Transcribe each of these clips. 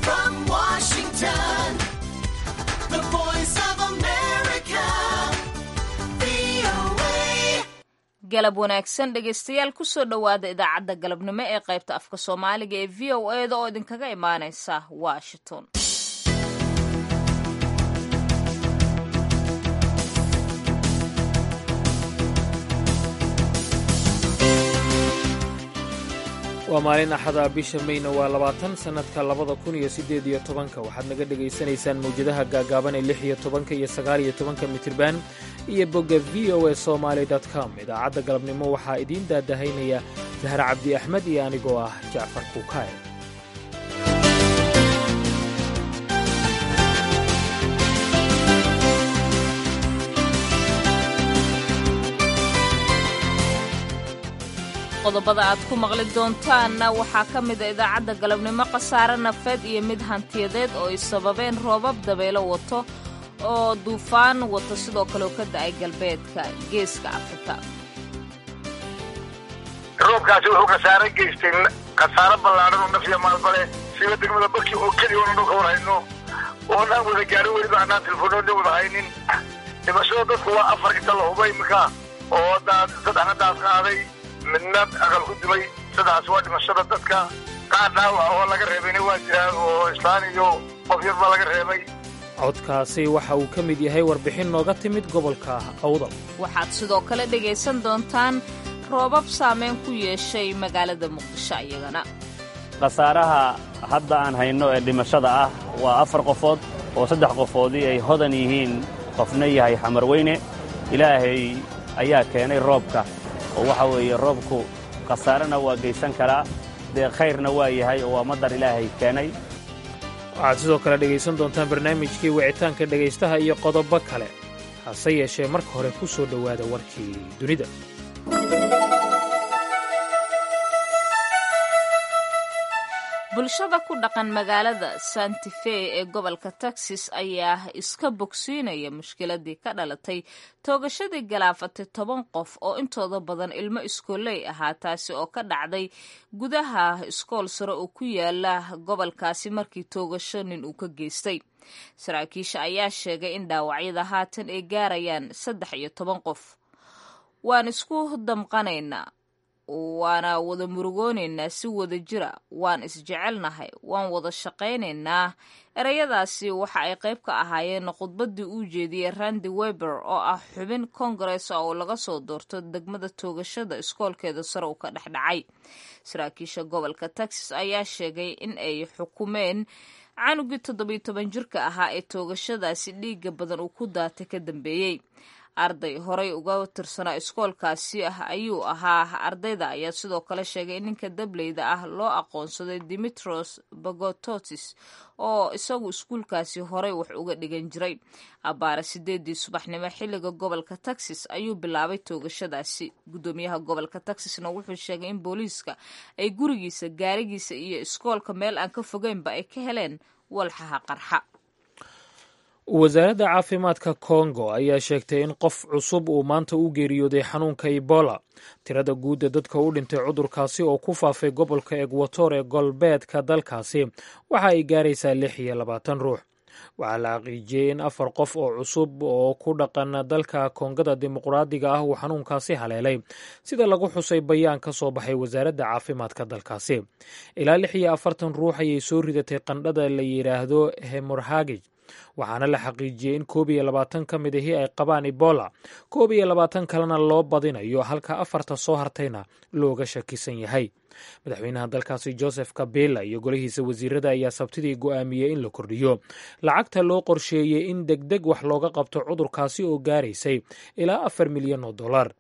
from Washington, the voice of America, VOA. galab wanaagsan dhegaystayaal kusoo dhowaada idaacadda galabnimo ee qaybta afka soomaaliga ee v o e da oo idinkaga imaaneysa washington waa maalin axada bisha mayna waa labaatan sannadka labada kun iyo siddeed iyo tobanka waxaad naga dhegaysanaysaan mawjadaha gaagaaban ee lix iyo tobanka iyo sagaal iyo tobanka mitirban iyo bogga v o e somaali com idaacadda galabnimo waxaa idiin daadahaynaya dahar cabdi axmed iyo anigoo ah jacfar kuukaaye qodobada aad ku maqli doontaanna waxaa ka mid a idaacadda galabnimo khasaare nafeed iyo mid hantiyadeed oo ay sababeen roobab dabeelo wato oo duufaan wato sidoo kale oo ka da'ay galbeedka geeska afrika roobkaasi wuxuu khasaare geystay khasaare ballaadhan oo nafya maalbale siba degmada barkii oo keliya oona ka warhayno oonaan wada gaarin weliba anaan telefoonooda wada haynin dhimashada dadku waa afar inta la huba iminka oo daad saddexna daad qaaday midna aqal ku dimay saddexaas waa dhimashada dadka qaar dhaawaca oo laga reebayna waa jiraan oo islaan iyo qof yar baa laga reebay codkaasi waxa uu ka mid yahay warbixin nooga timid gobolka awdal waxaad sidoo kale dhegaysan doontaan roobab saameyn ku yeeshay magaalada muqdisho iyagana khasaaraha hadda aan hayno ee dhimashada ah waa afar qofood oo saddex qofoodii ay hodan yihiin qofna yahay xamar weyne ilaahay ayaa keenay roobka oo waxa weeye roobku khasaarena waa geysan karaa dee khayrna waa yahay oo waa madar ilaahay keenay waxaad sidoo kale dhegaysan doontaan barnaamijkii wicitaanka dhegaystaha iyo qodobo kale hase yeeshee marka hore ku soo dhowaada warkii dunida bulshada ku dhaqan magaalada santife ee gobolka texas ayaa iska bogsiinaya mushkiladii ka dhalatay toogashadii galaafatay toban qof oo intooda badan ilmo iskooley ahaa taasi oo ka dhacday gudaha iskool sare oo ku yaala gobolkaasi markii toogasho nin uu ka geystay saraakiisha ayaa sheegay in dhaawacyada haatan ay gaarayaan saddex iyo toban qof waan isku damqanaynaa waana wada murugoonaynaa si wada jira waan isjecelnahay waan wada shaqaynaynaa ereyadaasi waxa ay qayb ka ahaayeen khudbaddii uu jeediyey randi weber oo ah xubin kongares oo laga soo doorto degmada toogashada iskoolkeeda sare uu ka dhexdhacay saraakiisha gobolka texas ayaa sheegay in ay xukumeen canugii toddobiyo toban jirka ahaa ee toogashadaasi dhiiga badan uu ku daatay ka dambeeyey arday horey uga tirsanaa iskoolkaasi ah ayuu ahaa ardayda ayaa sidoo kale sheegay in ninka dableyda ah loo aqoonsaday dimitros bagototis oo isagu iskuulkaasi horey wax uga dhigan jiray abbaare sideedii subaxnimo xilliga gobolka texas ayuu bilaabay toogashadaasi guddoomiyaha gobolka texasna wuxuu sheegay in booliiska ay gurigiisa gaarigiisa iyo iskoolka meel aan ka fogeynba ay ka heleen walxaha qarxa wasaaradda caafimaadka kongo ayaa sheegtay in qof cusub uu maanta u geeriyooday xanuunka ebola tirada guudda dadka u dhintay cudurkaasi oo ku faafay gobolka egwator ee galbeedka dalkaasi waxa ay gaaraysaa lix iyo labaatan ruux waxaa la xaqiijiyey in afar qof oo cusub oo ku dhaqan dalka koongada dimuqraadiga ah uu xanuunkaasi haleelay sida lagu xusay bayaan ka soo baxay wasaaradda caafimaadka dalkaasi ilaa lix iyo afartan ruux ayay soo ridatay qandhada la yidhaahdo hemorhagij waxaana la xaqiijiyey in koob iyo labaatan ka mid ahi ay qabaan ebola koob iyo labaatan kalena loo badinayo halka afarta soo hartayna looga shakisan yahay madaxweynaha dalkaasi joseph kabila iyo golihiisa wasiirada ayaa sabtidii go'aamiyey in la kordhiyo lacagta loo qorsheeyey in deg deg wax looga qabto cudurkaasi oo gaaraysay ilaa afar milyan oo dollar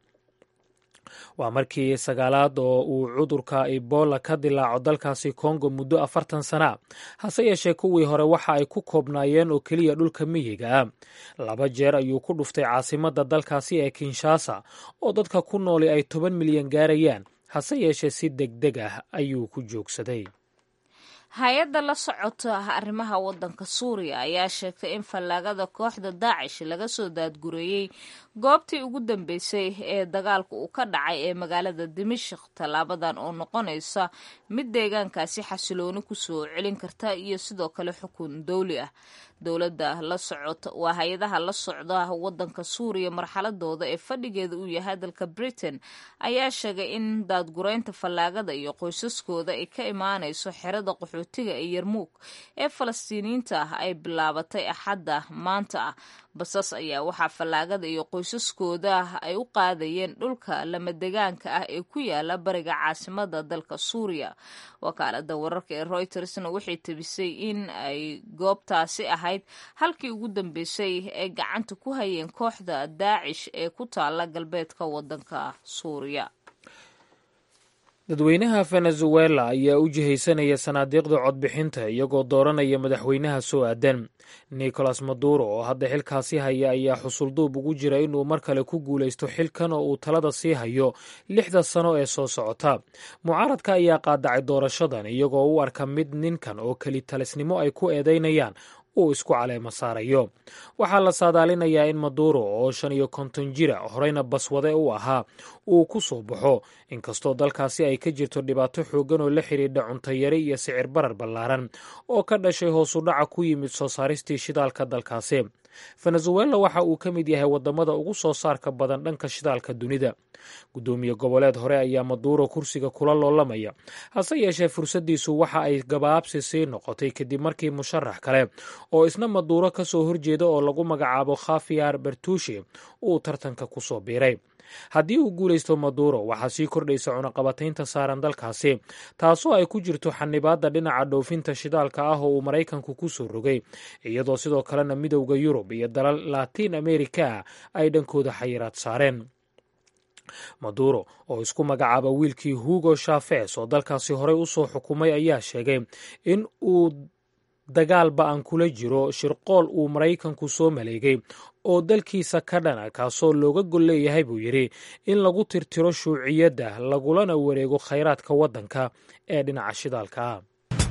waa markii sagaalaad oo uu cudurka ebola ka dilaaco dalkaasi kongo muddo afartan sana hase yeeshee kuwii hore waxa ay ku koobnaayeen oo keliya dhulka miyiga ah laba jeer ayuu ku dhuftay caasimadda dalkaasi ee kinshasa oo dadka ku nooli ay toban milyan gaarayaan hase yeeshee si deg deg ah ayuu ku joogsaday hay-adda la socota arrimaha waddanka suuriya ayaa sheegtay in fallaagada kooxda daacish laga soo daadgureeyey goobtii ugu dambeysay ee dagaalka uu ka dhacay ee magaalada dimashik tallaabadan oo noqonaysa mid deegaankaasi xasilooni kusoo celin karta iyo sidoo kale xukun dowli ah dowladda la socota waa hay-adaha la socda wadanka suuriya marxaladooda ee fadhigeeda uu yahay dalka britain ayaa sheegay in daadgureynta fallaagada iyo qoysaskooda ay ka imaanayso xerada qaxootiga ee yarmuug ee falastiiniyiinta ah ay bilaabatay axadda maanta ah basas ayaa waxaa fallaagada iyo qoysaskooda ay u qaadayeen dhulka lamadegaanka ah ee ku yaala bariga caasimada dalka suuriya wakaalada wararka ee reutersna waxay tabisay in ay goobtaasi ahayd halkii ugu dambeysay ay gacanta ku hayeen kooxda daacish ee ku taala galbeedka wadanka suuriya dadweynaha venezuela ayaa u jihaysanaya sanaadiiqda codbixinta iyagoo dooranaya madaxweynaha soo aadan nicolas maduro oo hadda xilkaasi haya ayaa xusulduub ugu jira inuu mar kale ku guulaysto xilkan oo uu talada sii hayo lixda sano ee soo socota mucaaradka ayaa qaadacay doorashadan iyagoo u arka mid ninkan oo keli talisnimo ay ku eedeynayaan uu isku caleemo saarayo waxaa la saadaalinayaa in maduro oo shan iyo konton jira horeyna baswade u ahaa uu ku soo baxo inkastoo dalkaasi ay ka jirto dhibaato xooggan oo la xidhiidha cuntayari iyo sicir barar ballaaran oo ka dhashay hoosu dhaca ku yimid soo saaristii shidaalka dalkaasi venezuela waxa uu ka mid yahay wadamada ugu soo saarka badan dhanka shidaalka dunida guddoomiye goboleed hore ayaa maduuro kursiga kula loolamaya hase yeeshee fursaddiisu waxa ay gabaabsi sii noqotay kadib markii musharax kale oo isna maduuro ka soo horjeeda oo lagu magacaabo khafiyar bertushi uu tartanka ku soo biiray haddii uu guulaysto maduro waxaa sii kordhaysa cunaqabataynta saaran dalkaasi taasoo ay ku jirto xanibaadda dhinaca dhoofinta shidaalka ah oo uu maraykanku ku soo rogay iyadoo sidoo kalena midowda yurub iyo dalal latiin amerika ay dhankooda xayiraad saareen maduro oo isku magacaaba wiilkii hugo shafes oo dalkaasi horey u soo xukumay ayaa sheegay in uu dagaal ba-an kula jiro shirqool uu maraykanku soo maleegay oo dalkiisa ka dhana kaasoo looga gol leeyahay buu yidhi in lagu tirtiro shuuciyadda lagulana wareego khayraadka waddanka ee dhinaca shidaalka ah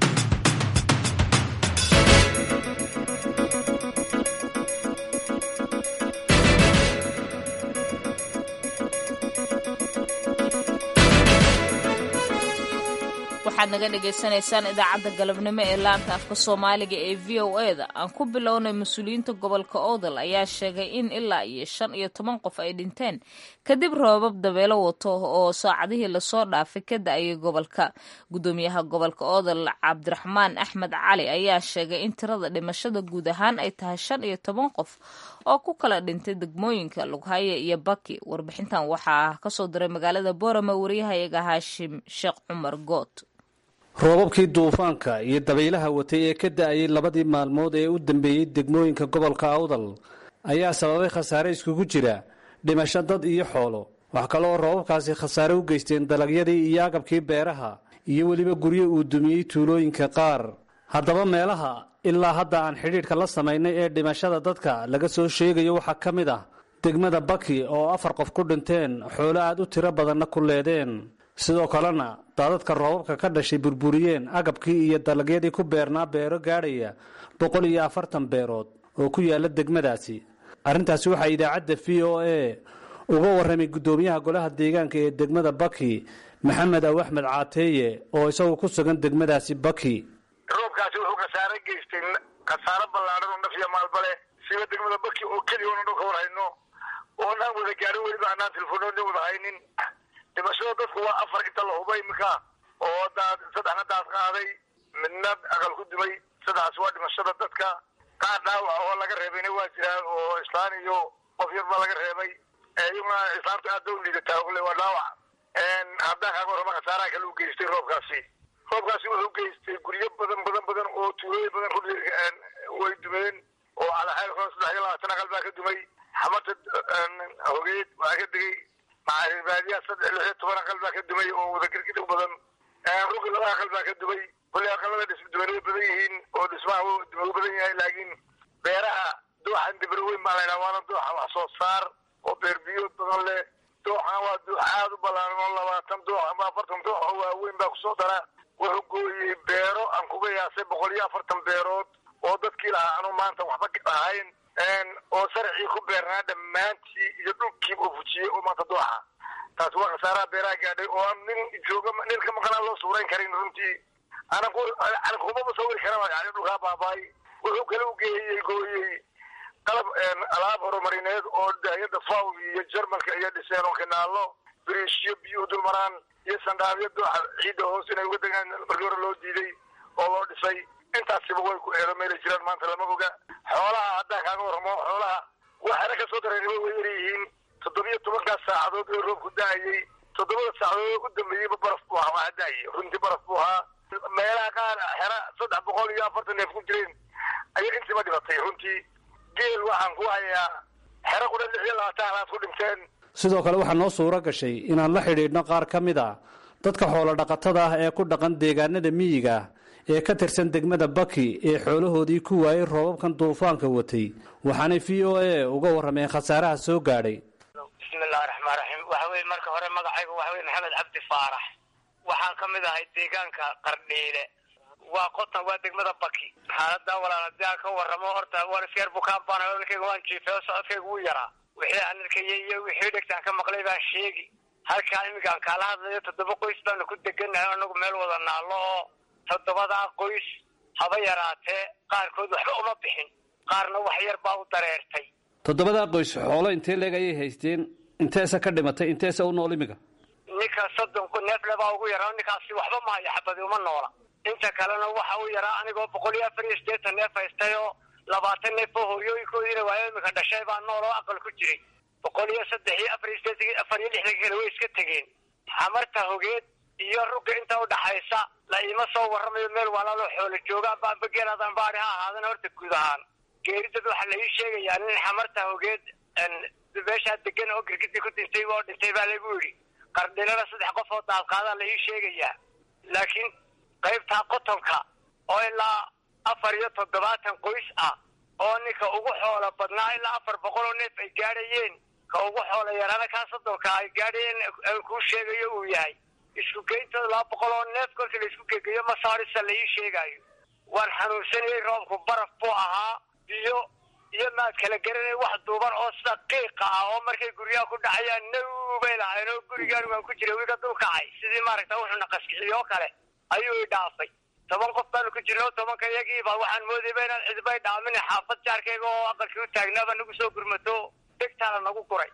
waxaad naga dhagaysanaysaan idaacadda galabnimo ee laanta afka soomaaliga ee v o e da aan ku bilownay mas-uuliyiinta gobolka oodal ayaa sheegay in ilaa iyo shan iyo toban qof ay dhinteen kadib roobab dabeelo wato oo saacadihii lasoo dhaafay ka da-ayay gobolka guddoomiyaha gobolka oodal cabdiraxmaan axmed cali ayaa sheegay in tirada dhimashada guud ahaan ay tahay shan iyo toban qof oo ku kala dhintay degmooyinka lughaye iyo baki warbixintan waxaa kasoo diray magaalada boorama wariyahayaga haashim sheekh cumar good roobabkii duufaanka iyo dabaylaha watay ee ka da-ayay labadii maalmood ee u dambeeyey degmooyinka gobolka awdal ayaa sababay khasaare iskugu jira dhimasho dad iyo xoolo wax kale oo roobabkaasi khasaare u geysteen dalagyadii iyo agabkii beeraha iyo weliba guryo uu dumiyey tuulooyinka qaar haddaba meelaha ilaa hadda aan xidhiidhka la samaynay ee dhimashada dadka laga soo sheegayo waxaa ka mid ah degmada baki oo afar qof ku dhinteen xoolo aad u tiro badanna ku leedeen sidoo kalena daadadka roobabka ka dhashay burburiyeen agabkii iyo dalagyadii ku beernaa beero gaadhaya boqol iyo afartan beerood oo ku yaala degmadaasi arrintaasi waxaa idaacadda v o a uga warramay guddoomiyaha golaha deegaanka ee degmada baki maxamed aw axmed caateeye oo isagu ku sugan degmadaasi baki roobkaasi wuxuu khasaare geystay khasaaro ballaadhan oo nafya maalbale siba degmada baki oo keliya oona dhulka war hayno oonaan wada gaarin weliba anaan telefoonooda wada haynin dhimashada dadku waa afar inta la huba iminka oo daad saddexna daad qaaday midna aqal ku dumay saddexaas waa dhimashada dadka qaar dhaawaca oo laga reebayna waa jiraan oo islaan iyo qof yar baa laga reebay iyaguna islaamta aad ba u liidataa ule waa dhaawac haddaan kaaga warrama khasaaraha kale u geystay roobkaasi roobkaasi wuxuu geystay guryo badan badan badan oo tuulooyin badan ku way dumeen oo calaxeel hore saddex iyo labaatan aqal baa ka dumay xamata hogeed waa ka degay macaaribaadiya saddex lix iyo toban aqal baa ka dumay oo wadagargid u badan rugi laba aqal baa ka dumay kulley aqalada dhismaduwanay badan yihiin oo dhismaha duma u badan yahay laakiin beeraha dooxan dibro weyn baa laydhaha waana dooxa wax soo saar oo beer biyood badan leh dooxan waa doox aad u ballaaran oo labaatan doox ama afartan doox oo waaweyn baa kusoo dara wuxuu gooyey beero aan kuga yaasay boqol iyo afartan beerood oo dadkii lahaa anu maanta waxba ahayn oo sarcii ku beernaa dhammaantii iyo dhulkiiba uu fujiyey oo maanta dooxa taasi waa khasaaraha beeraha gaadhay oo aan nin jooga nin ka maqanaan loo suurayn karin runtii anan ku anan kumaba sawiri karaba yani dhulkaa baabaay wuxuu kale u geeyey gooyey qalab alaab horumarineed oo hay-adda faw iyo jarmalka iyo dhiseen oo kanaalo biriishyo biyuhu dulmaraan iyo sandhaabyo dooxa ciidda hoos inay uga degaan markii hore loo diiday oo loo dhisay intaasiba way ku eedo meelay jiraan maanta lama oga xoolaha haddaan kaaga warramo xoolaha waxaana ka soo dareen way yar yihiin toddobiyo tobankaas saacadood ee roobku da-ayey toddobada saacadood ee u dambeeyeyba baraf buu ahaa waxaa da-ayay runtii baraf buu ahaa meelaha qaar xera saddex boqol iyo afartan neef ku jireen ayay intiiba dhibatay runtii geel waxaan ku hayaa xero qudha lix iyo labaatan halaad ku dhinteen sidoo kale waxaa noo suuro gashay inaan la xidhiidhno qaar ka mid a dadka xoolo dhaqatada ah ee ku dhaqan deegaanada miyiga ee ka tirsan degmada baki ee xoolahoodii ku waayey roobabkan duufaanka watay waxaanay v o a uga warrameen khasaaraha soo gaadhay bismillahi raxmaan raxiim waxa weye marka hore magacaygu waxa weye maxamed cabdi faarax waxaan ka mid ahay deegaanka qardhiile waa qotan waa degmada baki xaaladaa walaal haddii aan ka warramo horta waan isyar bukaan baan ninkayga waan jiifay oo socodkayga wuu yaraa wixii aan arkayay iyo wixii dhegtaan ka maqlay baan sheegi halkaa iminkaan kaala hadlayo toddoba qoys baanu ku deganahay anagu meel wada naallo oo toddobadaa qoys haba yaraatee qaarkood waxba uma bixin qaarna wax yar baa u dareertay toddobadaa qoys xoolo intee leeg ayay haysteen inteesa ka dhimatay inteesa u nool imiga ninka soddon neefle baa ugu yaraa ninkaasi waxba ma hayo xabadi uma noola inta kalena waxa u yaraa anigoo boqol iyo afar iyo siddeetan neef haystay oo labaatan neef oo horyooyinkoodiina waayo iminka dhashay baa nool oo aqal ku jiray boqol iyo saddex iyo afar iyo siddeetan afar iyo lixdan kale way iska tegeen xamarta hogeed iyo rugga inta udhaxaysa la iima soo warramayo meel walaaloo xoolo joogaan baanba geelaadaan baari ha ahaadana horta guud ahaan geeridad waxaa la ii sheegayaa nin xamarta hogeed meeshaa degan oo girgidii ku dhintay oo dhintay baa lagu yidhi qardhilana saddex qof oo daadqaadaa la ii sheegayaa laakiin qaybtaa qotonka oo ilaa afar iyo toddobaatan qoys ah oo ninka ugu xoola badnaa ilaa afar boqol oo neef ay gaadhayeen ka ugu xoola yaraana kaa soddonka ay gaadhayeen aan kuu sheegayo uu yahay isku geyntooda laba boqol oo neef kolka la isku gegeyo masaarisa la ii sheegaayo waan xanuunsanayey roobku baraf buu ahaa biyo iyo maad kala garanay wax duuban oo sida qiiqa ah oo markay guryaha ku dhacayaan naw bay lahayn oo gurigaan waan ku jiray wiga dul kacay sidii maaragta wuxuuna qaskiciyo oo kale ayuu i dhaafay toban qof baanu ku jirna oo tobanka iyagiiba waxaan moodayba inaan cidbay dhaamin xaafad jaarkayga oo aqalkii u taagnaaba nagu soo gurmato degtaana nagu guray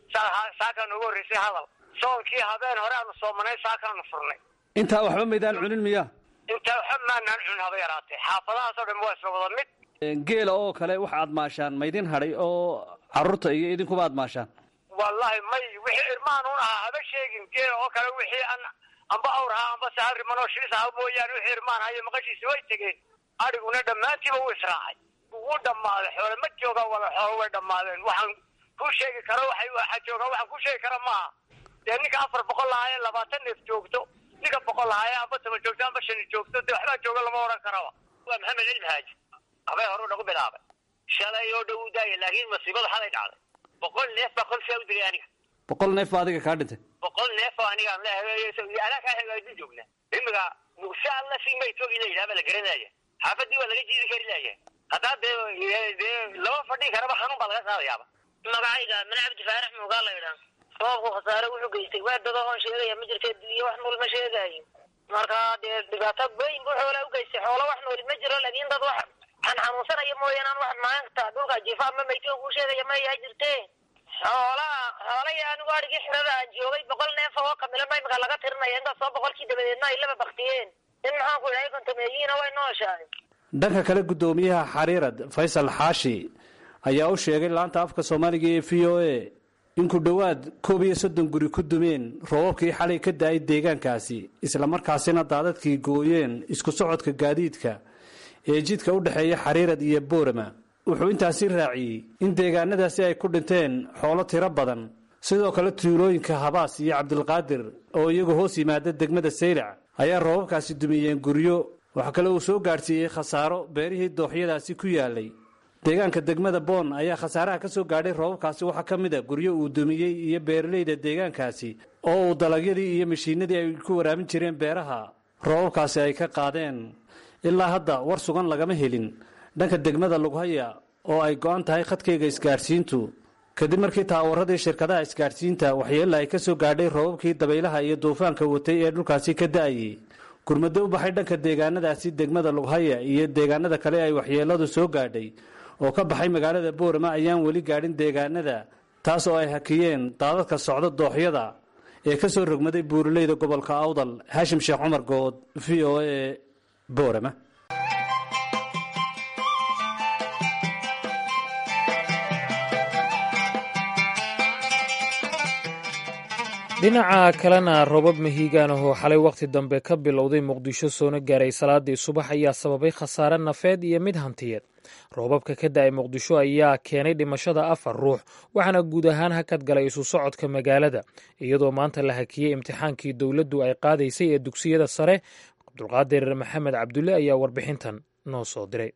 saakaa noogu horreysay hadal soonkii habeen hore aanu soomanay saakaanu furnay intaa waxba maydaan cunin miya intaa waxa maanaan cun haba yaraatee xaafadahaasoo dhan waa isla wada mid geela oo kale waxa aad maashaan maydin hadhay oo carruurta iyo idinkuba aad maashaan wallahi may wixii irmaan un ahaa haba sheegin geela oo kale wixii an amba awr ahaa amba sahal riman oo shilis ahaa mooyaane wixii irmaan hayo maqashiisi way tegeen adhiguna dhammaantiiba wuu israacay wuu dhammaaday xoole ma joogaan wala xoolo way dhammaadeen waxaan ku sheegi karo waxay waxa joogaan waxaan ku sheegi kara maaha dee ninka afar boqol lahaaye labaatan neef joogto ninka boqol lahaaye amba toban joogto amba shani joogto dee waxbaa jooga lama odhan karaba waa maxamed cilmi haaji habeen hore nagu bilaabay shalay oo dhow u daaya laakiin masiibada xalay dhacday boqol neef baa kolsaa u digay aniga boqol neef baa adiga kaa dhintay boqol neef oo anigaan leehay anaa kaa hagaajin joognaa imiga muuse alla si maytogi la yidhaha baa la garanaya xaafadii waa laga jiidi kari laaya haddaa dee dee lama fadhii karaba xanuun baa laga qaadayaaba magacayga mana cabdi faarax muugaa la idhaa roobku khasaare wuxuu geystay waa dada oon sheegaya ma jirta iyo wax nool ma sheegaayo marka dee dhibaato weyn buu xoolaa u geystay xoolo wax nooli ma jiro laakiin dad wax aan xanuunsanaya mooyaan aan wax maanta dhulka jiifa ama maytiga kuu sheegaya ma yaa jirte xoolaha xoolaya anigu adhigii xirada aan joogay boqol neef oo kamilo ma imika laga tirinaya intaas soo boqolkii dabadeedna ay laba baktiyeen in maxaan ku idhahay kontameeyiina way nooshahay dhanka kale guddoomiyaha xariirad faysal xaashi ayaa u sheegay laanta afka soomaaliga ee v o a in ku dhowaad koob iyo soddon guri ku dumeen roobabkii xalay ka da-ay deegaankaasi islamarkaasina daadadkii gooyeen isku socodka gaadiidka ee jidka u dhexeeya xariirad iyo boorama wuxuu intaasi raaciyey in deegaanadaasi ay ku dhinteen xoolo tiro badan sidoo kale tuulooyinka habaas iyo cabdilqaadir oo iyagu hoos yimaada degmada saylac ayaa roobabkaasi dumiyeen guryo waxaa kale uu soo gaadhsiiyey khasaaro beerihii dooxyadaasi ku yaalay deegaanka degmada boon ayaa khasaaraha ka soo gaadhay roobabkaasi waxaa ka mid a guryo uu dumiyey iyo beeralayda deegaankaasi oo uu dalagyadii iyo mashiinadii ay ku waraamin jireen beeraha roobabkaasi ay ka qaadeen ilaa hadda war sugan lagama helin dhanka degmada lughaya oo ay go'an tahay khadkayga isgaadhsiintu kadib markii taawaradii shirkadaha isgaadhsiinta waxyeella ay ka soo gaadhay roobabkii dabaylaha iyo duufaanka watay ee dhulkaasi ka da'ayey gurmado u baxay dhanka deegaanadaasi degmada lughaya iyo deegaanada kale ay waxyeelladu soo gaadhay oo ka baxay magaalada boorama ayaan weli gaadhin deegaanada taas oo ay hakiyeen daadadka socda dooxyada ee ka soo rogmaday buuraleyda gobolka awdal haashim sheekh cumar good v o a boorama dhinaca kalena roobab mahiigaan ahoo xalay wakhti dambe ka bilowday muqdisho soona gaaray salaadii subax ayaa sababay khasaare nafeed iyo mid hantiyeed roobabka ka da'ay muqdisho ayaa keenay dhimashada afar ruux waxaana guud ahaan hakad galay isu socodka magaalada iyadoo maanta la hakiyey imtixaankii dowladdu ay qaadaysay ee dugsiyada sare cabdulqaadir maxamed cabdulle ayaa warbixintan noo soo diray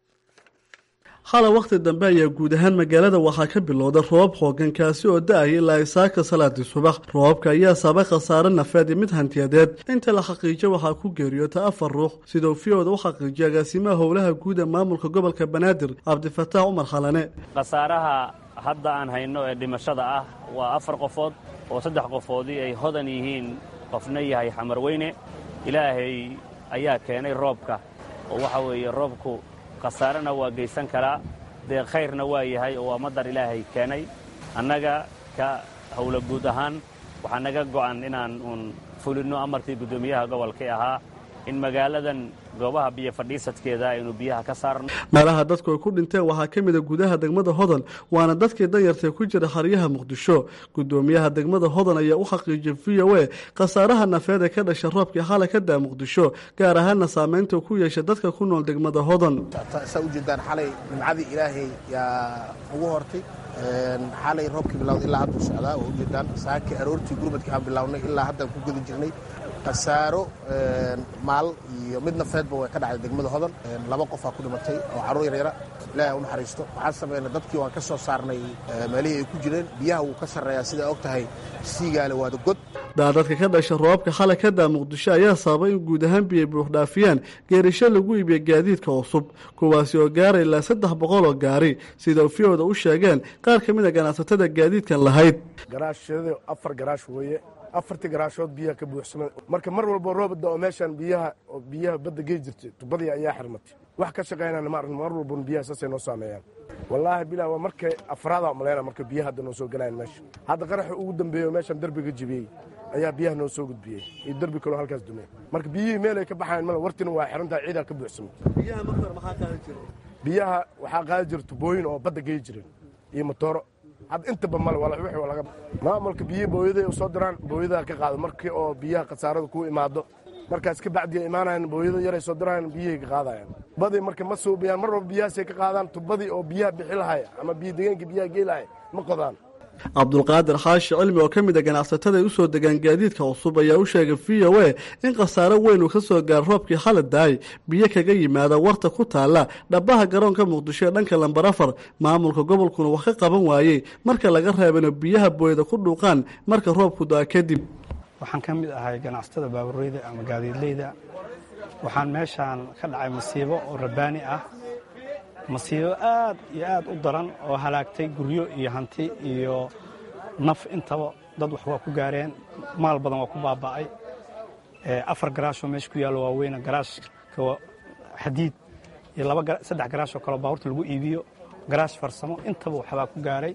hala wakhti dambe ayaa guud ahaan magaalada waxaa ka bilowda roobab xoogan kaasi oo da-aya ilaa isaaka salaadii subax roobabka ayaa sabay khasaare nafeed iyo mid hantiyadeed inta la xaqiijo waxaa ku geeriyoota afar ruux siduu fiyooda u xaqiijiyay agaasimaha howlaha guud ee maamulka gobolka banaadir cabdifataax cumar khalane khasaaraha hadda aan hayno ee dhimashada ah waa afar qofood oo saddex qofoodii ay hodan yihiin qofna yahay xamar weyne ilaahay ayaa keenay roobka oo waxa weeye roobku khasaarena waa geysan karaa dee khayrna waa yahay oo waa madar ilaahay keenay annaga ka howlo guud ahaan waxaa naga go'an inaan uun fulinno amarkii guddoomiyaha gobolkii ahaa in magaaladan goobaha biyo fadhiisadkeeda aynu biyaha ka saarno meelaha dadku ay ku dhinteen waxaa ka mida gudaha degmada hodan waana dadkii danyartae ku jira xeryaha muqdisho gudoomiyaha degmada hodan ayaa u xaqiijiyay v o a khasaaraha nafeed ee ka dhasha roobkii xalay ka daa muqdisho gaar ahaana saameynta ku yeesha dadka ku nool degmada hodan saa ujeedaan xalay nimcadii ilaahay yaa ugu hortay xalay roobkii bilawday ilaa hadduu socdaa oo ujeedaan saakii aroortii gurmadkii aan bilownay ilaa haddaan ku guda jirnay khasaaro maal iyo mid nafeedba way ka dhacday degmada hodan laba qofaa ku dhimatay oo carruur yaryara ilaahay u naxariisto waxaan sameynay dadkii waan ka soo saarnay meelihii ay ku jireen biyaha wuu ka sarreeyaa sidaa og tahay siigaale waada god daadadka ka dhasha roobabka xalay ka daa muqdisho ayaa sababay in guud ahaan biyay buuxdhaafiyaan geerisho lagu iibiya gaadiidka cusub kuwaasi oo gaaray ilaa saddex boqol oo gaari sida ufiyooda u sheegeen qaar ka mid a ganacsatada gaadiidkan lahayd garaashada afar garaash weeye afartii garaashood biyaha ka buuxsama marka mar walbo roobada oo meeshaan biyaha oo biyaha badda gey jirtay tubadii ayaa xirmatay wax ka shaqaynana ma arkin mar walbona biyaha saasay noo saameeyaan wallaahi bilaa waa markay afraada maleyna marka biyaha hadda noo soo galayan meesha hadda qaraxa ugu dambeeyo meeshaan derbiga jibiyey ayaa biyaha noo soo gudbiyey iyo derbi kaloo halkaas dumey marka biyihii meel ay ka baxayan male wartina waa xirantahay ciidaa ka buuxsamay biyaha waxaa qaadi jira tubooyin oo badda gey jiren iyo motooro had intaba male laga maamulka biyihii booyaday u soo diraan booyadaha ka qaado markii oo biyaha khasaarada ku imaado markaas ka bacdi imaanayan booyada yaray soo diraayan biyihay ka qaadayan badii marka ma suubiyaan mar walba biyahaasay ka qaadaan tubadii oo biyaha bixi lahay ama biyo degeenka biyaha gey lahay ma qodaan cabdulqaadir xaashi cilmi oo ka mid a ganacsatada ay u soo degaan gaadiidka cusub ayaa u sheegay v o a in khasaaro weyn uu ka soo gaaro roobkii xala daay biyo kaga yimaada warta ku taalla dhabaha garoonka muqdisho ee dhanka lambar afar maamulka gobolkuna wax ka qaban waayey marka laga reebano biyaha booyada ku dhuuqaan marka roobku da-a kadib waxaan ka mid ahay ganacsatada baabureyda ama gaadiidleyda waxaan meeshaan ka dhacay masiibo oo rabaani ah masiibo aad iyo aad u daran oo halaagtay guryo iyo hanti iyo naf intaba dad wax waa ku gaareen maal badan waa ku baaba'ay afar garaashoo meesha ku yaallo waaweyna garaashka xadiid iyo saddex garaashoo kaleo baabuurta lagu iibiyo garaash farsamo intaba waxbaa ku gaaray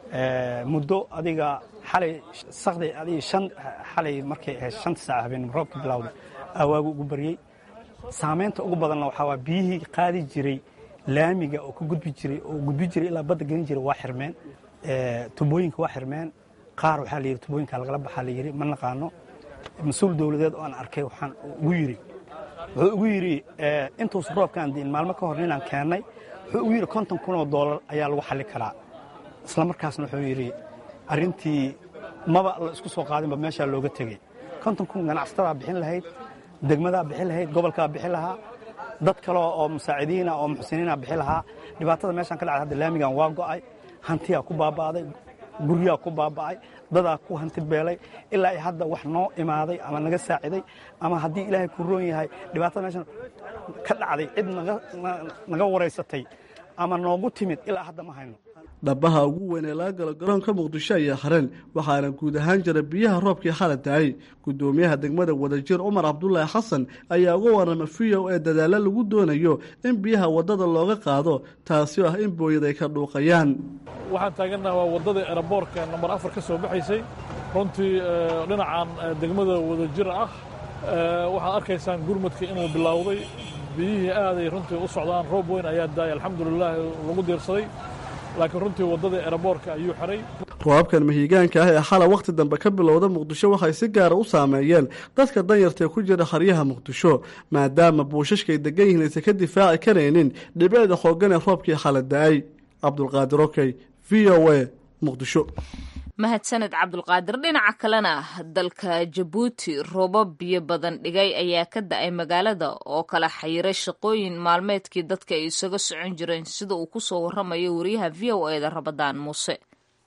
muddo adiga xalay sakday adiga shan xalay markay ahayd shanta saac habeen roobka bilowday awaagu ugu baryey saamaynta ugu badanna waxaa waa biyihii qaadi jiray laamiga oo ka gudbi jiray oo gudbi jiray ilaa badda gelin jiray waa xirmeen tubooyinka waa xirmeen qaar waxaa la yidhi tubooyinka lagala baxaa la yidhi ma naqaano mas-uul dowladeed oo aan arkay waxaan ugu yidhi wuxuu ugu yidhi intuusa roobkaan diin maalmo ka hor ninaan keennay wuxuu ugu yidhi konton kun oo doolar ayaa lagu xalli karaa isla markaasna wuxuu yidhi arrintii maba la isku soo qaadinba meeshaa looga tegey konton kun ganacsatada bixin lahayd degmadaa bixin lahayd gobolkaa bixin lahaa dad kale oo musaacidiina oo muxsiniina bixi lahaa dhibaatada meeshaan ka dhacday hadda laamigan waa go'ay hantiyaa ku baaba'day guryaa ku baaba'ay dadaa ku hanti beelay ilaa ay hadda wax noo imaaday ama naga saaciday ama haddii ilaahay ku roon yahay dhibaatada meeshan ka dhacday cid naga waraysatay ama noogu timid ilaa hadda ma hayno dhabaha ugu weyn ee laga galo garoonka muqdisho ayaa hareen waxaana guud ahaan jira biyaha roobkii xala daayay gudoomiyaha degmada wadajir cumar cabdulaahi xasan ayaa uga warama v o ee dadaalo lagu doonayo in biyaha wadada looga qaado taasi oo ah in booyad ay ka dhuuqayaan waxaan taagannaha waa waddadii eraboorka nambar afar ka soo baxaysay runtii dhinacan degmada wadajir ah waxaad arkaysaan gurmadka inuu bilowday biyihii aaday runtii u socdaan roob weyn ayaa daayay alxamdulilaahi lagu diirsaday laakiin runtii waddadii eraboorka ayuu xiray roobabkan mahiigaanka ah ee xala wakhti dambe ka bilowda muqdisho waxay si gaara u saameeyeen dadka danyartaee ku jira haryaha muqdisho maadaama buushashkaay degan yihiin aysan ka difaaci karaynin dhibicda xoogan ee roobkii xala da-ay cabdulqaadir okey v o a muqdisho mahadsaned cabdulqaadir dhinaca kalena dalka jabuuti roobab biyo badan dhigay ayaa ka da-ay magaalada oo kala xayiray shaqooyin maalmeedkii dadka ay isaga socon jireen sida uu kusoo waramayo wariyaha v o eda rabadaan muuse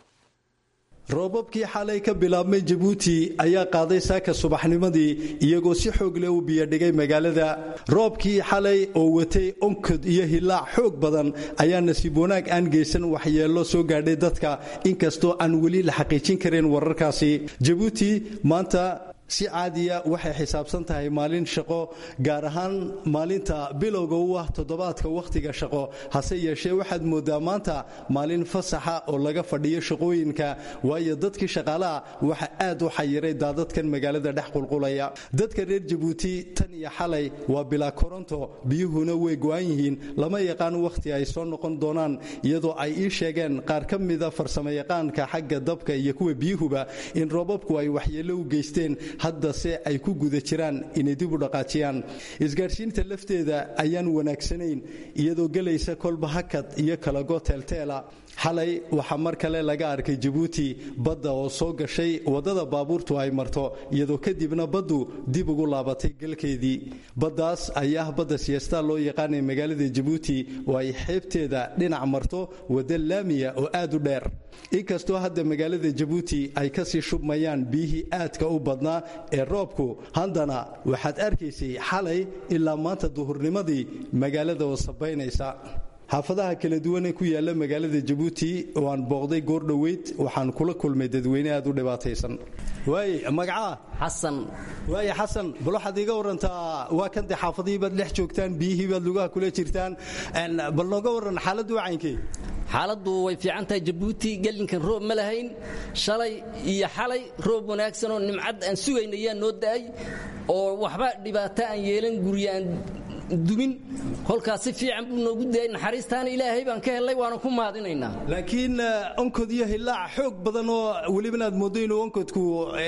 roobabkii xalay ka bilaabmay jabuuti ayaa qaaday saaka subaxnimadii iyagoo si xoog leh u biyodhigay magaalada roobkii xalay oo watay onkod iyo hilaac xoog badan ayaa nasiib wanaag aan geysan waxyeello soo gaadhay dadka inkastoo aan weli la xaqiijin karin wararkaasi jabuuti maanta si caadiya waxay xisaabsan tahay maalin shaqo gaar ahaan maalinta bilowga u ah toddobaadka wakhtiga shaqo hase yeeshee waxaad moodaa maanta maalin fasaxa oo laga fadhiyo shaqooyinka waayo dadkii shaqaalaha waxa aad u xayiray daadadkan magaalada dhex qulqulaya dadka reer jabuuti tan iyo xalay waa bilaa koronto biyuhuna way go'an yihiin lama yaqaan wakhti ay soo noqon doonaan iyadoo ay ii sheegeen qaar ka mida farsamayaqaanka xagga dabka iyo kuwa biyuhuba in roobabku ay waxyeello u geysteen haddase ay ku guda jiraan inay dib u dhaqaajiyaan isgaadhsiinta lafteeda ayaan wanaagsanayn iyadoo gelaysa kolba hakad iyo kalago teelteela xalay waxaa mar kale laga arkay jabuuti badda oo soo gashay waddada baabuurtu ay marto iyadoo kadibna baddu dib ugu laabatay galkeedii baddaas ayaa ah badda siyaastaa loo yaqaanay magaalada jabuuti oo ay xeebteeda dhinac marto wadda laamiya oo aad u dheer inkastoo hadda magaalada jabuuti ay kasii shubmayaan biyihii aadka u badnaa ee roobku haddana waxaad arkaysay xalay ilaa maanta duhurnimadii magaalada oo sabaynaysa xaafadaha kala duwan ee ku yaala magaalada jabuuti oo aan booqday goor dhoweyd waxaan kula kulmay dadweyne aad u dhibaataysan waay magacaa xasan waay xasan bal waxaad iiga warantaa waa kan dee xaafadihii baad dhex joogtaan biyihii baad lugaha kula jirtaan bal nooga waran xaaladdu wacaynkee xaaladdu way fiican tahay jabuuti gelinkan roob ma lahayn shalay iyo xalay roob wanaagsan oo nimcad aan sugayna ayaa noo da'ay oo waxba dhibaato aan yeelan gurya aan dumin kolkaas si fiican buu noogu dayay naxariistaana ilaahay baan ka helay waana ku mahadinaynaa laakiin onkod iyo hilaac xoog badan oo welibana aad mooddo inuu onkodku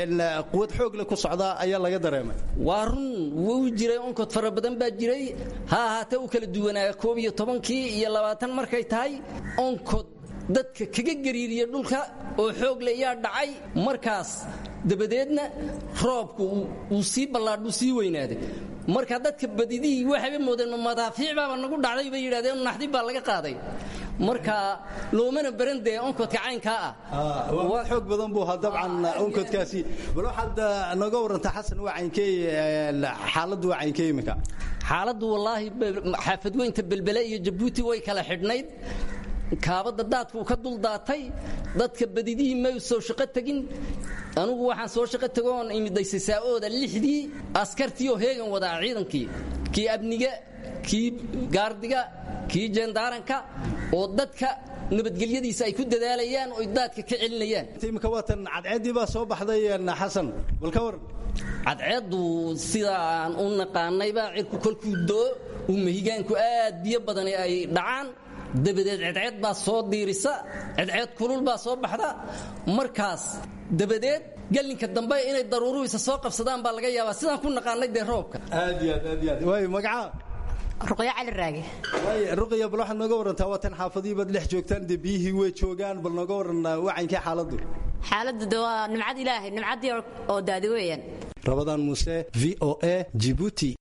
quwad xoog leh ku socdaa ayaa laga dareemay waa run wuu jiray onkod fara badan baa jiray ha ahaatee u kala duwanaa koob iyo tobankii iyo labaatan markay tahay onkod dadka kaga gariiriya dhulka oo xoog le yaa dhacay markaas dabadeedna roobku uu sii ballaadhuu sii weynaaday marka dadka badidihii waxayba moodeen madaafiic baaba nagu dhacday bay yidhahdeen naxdib baa laga qaaday marka loomana baran dee onkodka caynkaa ah waa xoog badan buu ahaa dabcan onkodkaasi bal waxaad naga warantaa xasan waa caynkey xaaladdu waa caynkey iminka xaaladdu wallaahi xaafadweynta belbele iyo jabuuti way kala xidhnayd kaabadda daadku ka dul daatay dadka badidihii may soo shaqo tegin anugu waxaan soo shaqo tego oon imidaysay saa-ooda lixdii askartii oo heegan wadaa ciidankii kii abniga kii gaardiga kii jendaaranka oo dadka nabadgelyadiisa ay ku dadaalayaan oo daadka ka celinayaan imika waatan cadceeddii baa soo baxday xasan bal ka waran cadceeddu sidaan u naqaanayba cirku kolkuu doo uu mahigaanku aad biyo badan ay dhacaan dabadeed cedceed baa soo diirisa cedceed kulul baa soo baxda markaas dabadeed gelinka dambe inay daruuruhiisa soo qabsadaan baa laga yaabaa sidaan ku naqaanay dee roobka aad iyo aad aad iyo aad waay magacaa ruqyo cali raage waay ruqya bal waxaad nooga warantaa waa tan xaafadihii baad dhex joogtaan dee biyihii way joogaan bal nooga waran wacankee xaaladdu xaaladdu de waa nimcad ilaahay nimcaddii oo daadi weeyaan rabadaan muuse v o a jibuuti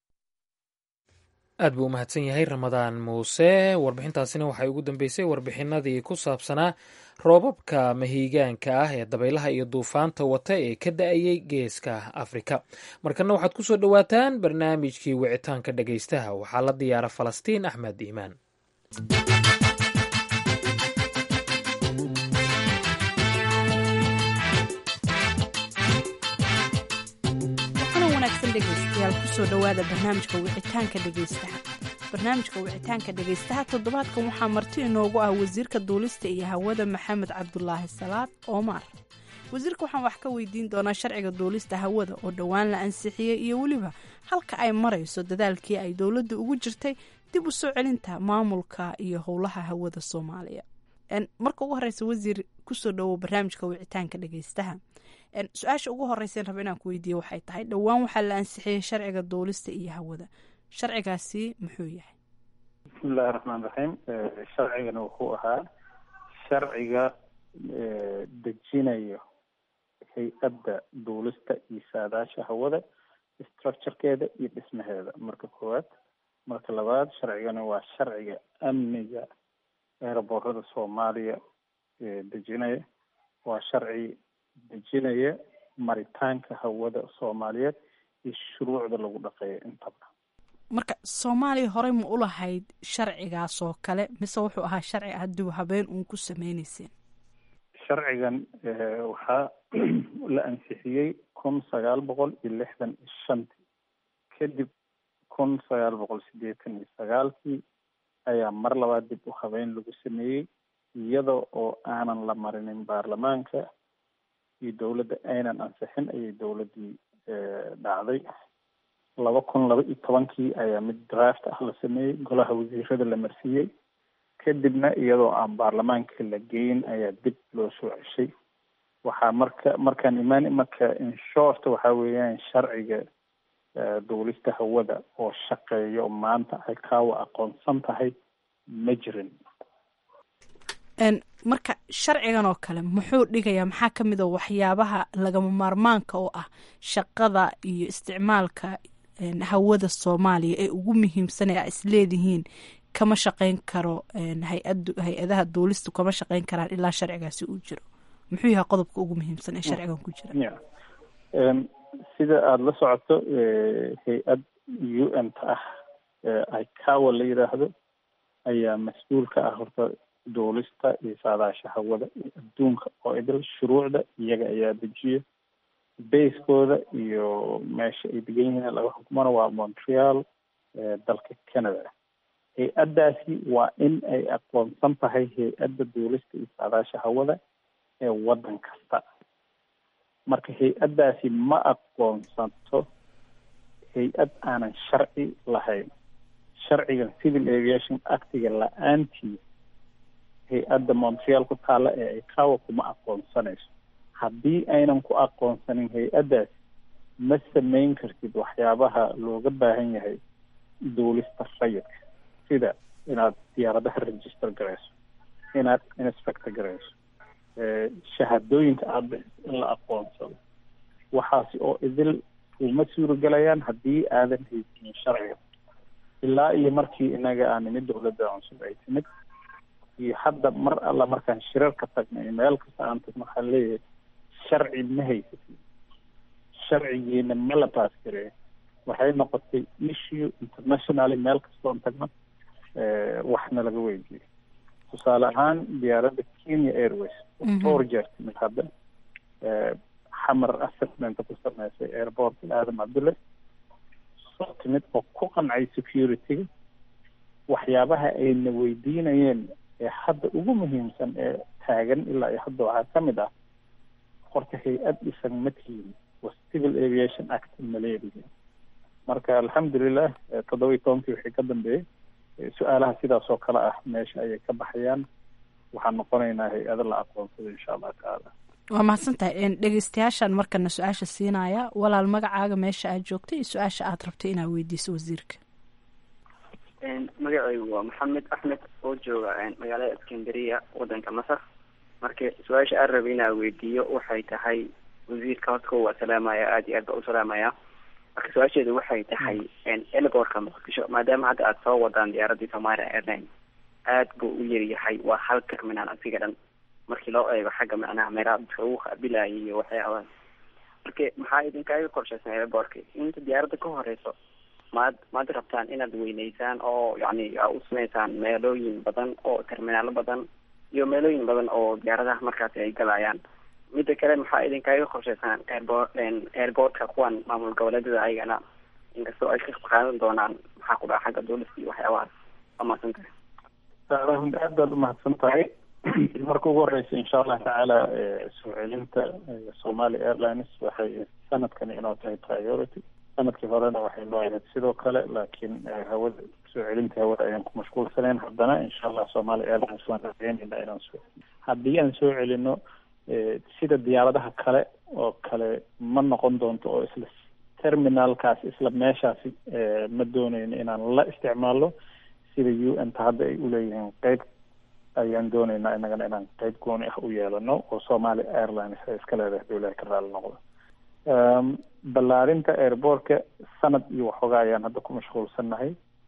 aad buu u mahadsan yahay ramadaan muuse warbixintaasina waxay ugu dambeysay warbixinadii ku saabsanaa roobabka mahiigaanka ah ee dabaylaha iyo duufaanta wata ee ka da-ayay geeska afrika markana waxaad ku soo dhowaataan barnaamijkii wicitaanka dhegaystaha waxaa la diyaara falastiin axmed iimaan dhegaystayaal kusoo dhowaada barnaamijka wicitaanka dhegaystaha barnaamijka wicitaanka dhegaystaha toddobaadkan waxaa marti inoogu ah wasiirka duulista iyo hawada maxamed cabdulaahi salaad oomar wasiirka waxaan wax ka weydiin doonaa sharciga duulista hawada oo dhowaan la ansixiyey iyo weliba halka ay marayso dadaalkii ay dowladda ugu jirtay dib u soo celinta maamulka iyo howlaha hawada soomaaliya marka ugu horeysa wasiir kusoo dhowow barnaamijka wicitaanka dhegaystaha su-aasha ugu horeysan raba inaan ku weydiiye waxay tahay dhowaan waxaa la ansixiyey sharciga duulista iyo hawada sharcigaasi muxuu yahay bismillahi raxmaan raxiim sharcigana wuxuu ahaa sharciga dejinayo hay-adda duulista iyo saadaasha hawada structurekeeda iyo dhismaheeda marka koowaad marka labaad sharcigana waa sharciga amniga eeraboorada soomaaliya dejinaya waa sharci dejinaya maritaanka hawada soomaaliyeed iyo shuruucda lagu dhaqeeyo intaba marka soomaaliya horey ma u lahayd sharcigaas oo kale mise wuxuu ahaa sharci hadduu habeen uun ku sameyneyseen sharcigan waxaa la ansixiyey kun sagaal boqol iyo lixdan iyo shantii kadib kun sagaal boqol siddeetan iyo sagaalkii ayaa mar labaad dib u habeyn lagu sameeyey iyada oo aanan la marinin baarlamaanka iyo dowladda aynan ansixin ayay dowladdii dhacday laba kun laba iyo tobankii ayaa mid draft ah la sameeyey golaha wasiirada la marsiiyey kadibna iyadoo aan baarlamaanka la geyn ayaa dib loo soo ceshay waxaa marka markaan imaan marka inshort waxaa weeyaan sharciga duulista hawada oo shaqeeyo maanta ay kaawa aqoonsan tahay ma jirin marka sharcigan oo kale muxuu dhigayaa maxaa ka mid a waxyaabaha lagama maarmaanka oo ah shaqada iyo isticmaalka hawada soomaaliya ee ugu muhiimsan ee a isleedihiin kama shaqeyn karo hay-ad hay-adaha duulistu kama shaqeyn karaan ilaa sharcigaasi uu jiro muxuu yahay qodobka ugu muhiimsan ee sharcigan ku jira sida aada la socoto hay-ad u n ta ah icawa la yidhaahdo ayaa mas-uul ka ah horta duulista iyo saadaasha hawada iyo adduunka oo idil shuruucda iyaga ayaa dejiya basekooda iyo meesha ay degan yihiin laga xukumana waa montreal dalka canada hay-addaasi waa in ay aqoonsan tahay hay-adda duulista iyo saadaasha hawada ee waddan kasta marka hay-addaasi ma aqoonsanto hay-ad aanan sharci lahayn sharcigan civil aviation actiga la-aantii hay-adda montreal ku taalla ee icawa kuma aqoonsanayso haddii aynan ku aqoonsanin hay-addaasi ma samayn kartid waxyaabaha looga baahan yahay duulista rayidka sida inaad diyaaradaha register garayso inaad inspector garayso shahaadooyinka aada bixiso in la aqoonsado waxaasi oo idil uma suuragelayaan haddii aadan haysanin sharciga ilaa iyo markii inaga aan nimid dowladda cusub ay timid iyo hadda mar alla markaan shirarka tagnay meel kasta aan tagno waxaan leeyahay sharci ma haysatin sharcigiina ma la baas gareeyo waxay noqotay issue internationally meel kastoon tagno waxna laga weydiiyo tusaale ahaan diyaaradda kenya airways dhowr jeer timid hadda xamar assessmenta ku sameysay airportka aadam cabdulle soo timid oo ku qancay security-ga waxyaabaha ayna weydiinayeen ee hadda ugu muhiimsan ee taagan ilaa iyo hadda waxaa ka mid ah horta hay-ad dhisan ma tihiin waa civil aviation act maleedihi marka alxamdulilah toddoba iyo tobankii wixii ka dambeeyey su-aalaha sidaas oo kale ah meesha ayay ka baxayaan waxaan noqonaynaa hay-ado la aqoonsado insha allah tacaala waa mahadsan tahay dhegeystayaashaan markana su-aasha siinaya walaal magacaaga meesha aad joogtay iyo su-aasha aad rabtay inaad weydiiso wasiirka magacaygu waa maxamed axmed oo jooga magaalada iskandariya wadanka masar marka su-aasha aan rabay inaan weydiiyo waxay tahay wasiirka horta ko waa salaamaya aada iyo aad baa u salaamaya marka su-aasheedu waxay tahay elgoorka muqdisho maadaama hadda aada soo wadaan diyaaradii somalia airline aad buu u yaryahay waa hal terminal asiga dhan markii loo eego xagga macnaha meelaha dadka lagu qaabilayay iyo waxyaabaha marka maxaa idinkaaga qorshaysan elgoorka inta diyaaradda ka horeyso maad maad rabtaan inaad weyneysaan oo yacni aa u sameysaan meelooyin badan oo terminaalo badan iyo meelooyin badan oo diyaaradaha markaasi ay galayaan midda kale maxaa idinkaga qorshaysaan airport airportka kuwan maamul goboleedyada ayagana inkastoo ay ka qaadan doonaan maxaa ku dhaca xagga dowlasta iyo waxyaabahaas waa mahadsan tahay runti aad baad umahadsan tahay marka ugu horeysa insha allah tacaala soo celinta somali airlines waxay sanadkani inoo tahay priority sanadkii horena waxay noo ahayd sidoo kale laakiin hawada soo celinta hawada ayaan ku mashquulsanayn haddana insha allah somali airlines waan rajeynayna inaan soo haddii aan soo celino sida diyaaradaha kale oo kale ma noqon doonto oo isla terminalkaas isla meeshaasi ma dooneyno inaan la isticmaalo sida u n ta hadda ay uleeyihiin qeyb ayaan dooneynaa inagana inaan qeyb gooni ah u yeelano oo somali airlines ay iska leedahay dowlaha ka raali noqdo ballaarinta airbortka sanad iyo waxoogaa ayaan hadda ku mashquulsannahay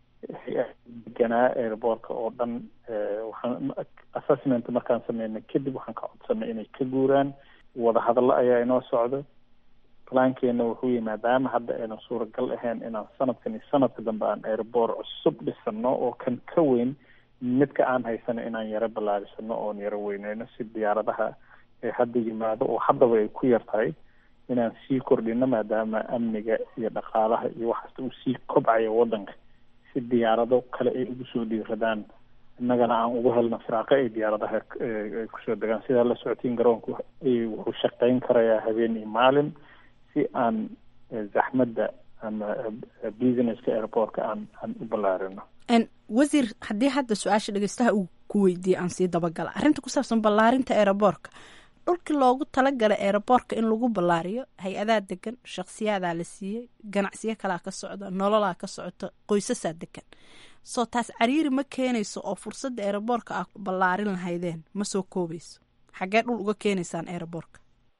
deganaa airbortka oo dhan waxaan assessment markaan sameynay kadib waxaan ka codsanay inay ka guuraan wadahadallo ayaa inoo socda plankeena wuxuu yihi maadaama hadda aynan suuragal ahayn inaan sanadkan iyo sanadka dambe aan airbort cusub dhisano oo kan ka weyn midka aan haysano inaan yaro ballaarisano oon yaro weyneyno si diyaaradaha ee hadda yimaado oo haddaba ay ku yar tahay inaan sii kordhino maadaama amniga iyo dhaqaalaha iyo waxaasta uu sii kobcayo waddanka si diyaarado kale ay ugu soo dhiiradaan innagana aan ugu helno firaaqo ay diyaaradaha ay kusoo degaan sidaa la socotiin garoonku wuxuu shaqeyn karayaa habeen iyo maalin si aan zaxmadda ama businesska airportka aan aan u ballaarino wasiir haddii hadda su-aasha dhegeystaha uu ku weydiiyey aan sii dabagala arrinta ku saabsan ballaarinta aeroboortka dhulkii loogu talagalay aeroboortka in lagu ballaariyo hay-adaa degan shakhsiyaadaa la siiyey ganacsiyo kalaa ka socda nololaa ka socota qoysasaa degan soo taas cariiri ma keenayso oo fursadda aeroboortka ah ballaarin lahaydeen ma soo koobayso xaggee dhul uga keenaysaan aeroboortka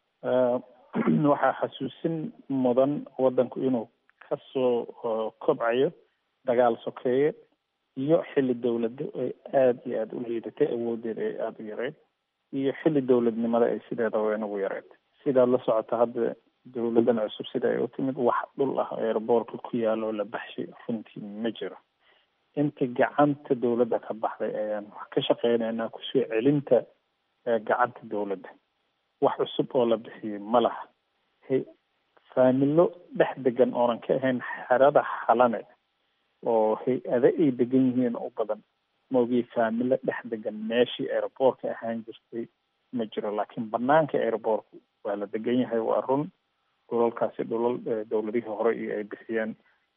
waxaa xasuusin mudan waddanku inuu kasoo kobcayo dagaal sokeeye iyo xilli dowlado ay aada iyo aada u liidatay awoodeeda ay aada u yareyd iyo xilli dowladnimada ay sideedaba inagu yareyd sidaad la socota hadda dowladan cusub sida ay u timid wax dhul ah airboortka ku yaalo la baxshay runtii ma jiro inta gacanta dowladda ka baxday ayaan wax ka shaqeynaynaa kusoo celinta gacanta dowladda wax cusub oo la bixiyey ma laha faamilo dhex degan oonan ka ahayn xerada xalane oo hay-ado ay degan yihiin u badan maogii faamilo dhex degan meeshii airboortka ahaan jirtay ma jiro laakiin banaanka airboortku waa la degan yahay waa run dhulalkaasi dhulal dowladihii hore iyo ay bixiyeen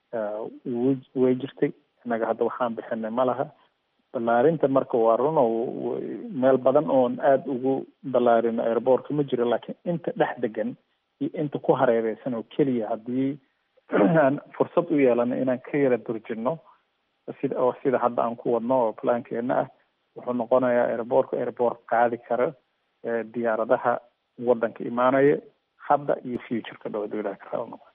way jirtay innaga hadda waxaan bixinay ma laha ballaarinta marka waa run oo meel badan oon aada ugu ballaarino airboortka ma jiro laakiin inta dhex degan iyo inta ku hareereysan oo keliya haddii aan fursad u yeelano inaan ka yara durjino sida oo sida hadda aan ku wadno oo plankeena ah wuxuu noqonayaa airboortka airboort qaadi kara diyaaradaha waddanka imaanaya hadda iyo futureka dhow dowlaha ka raal noqo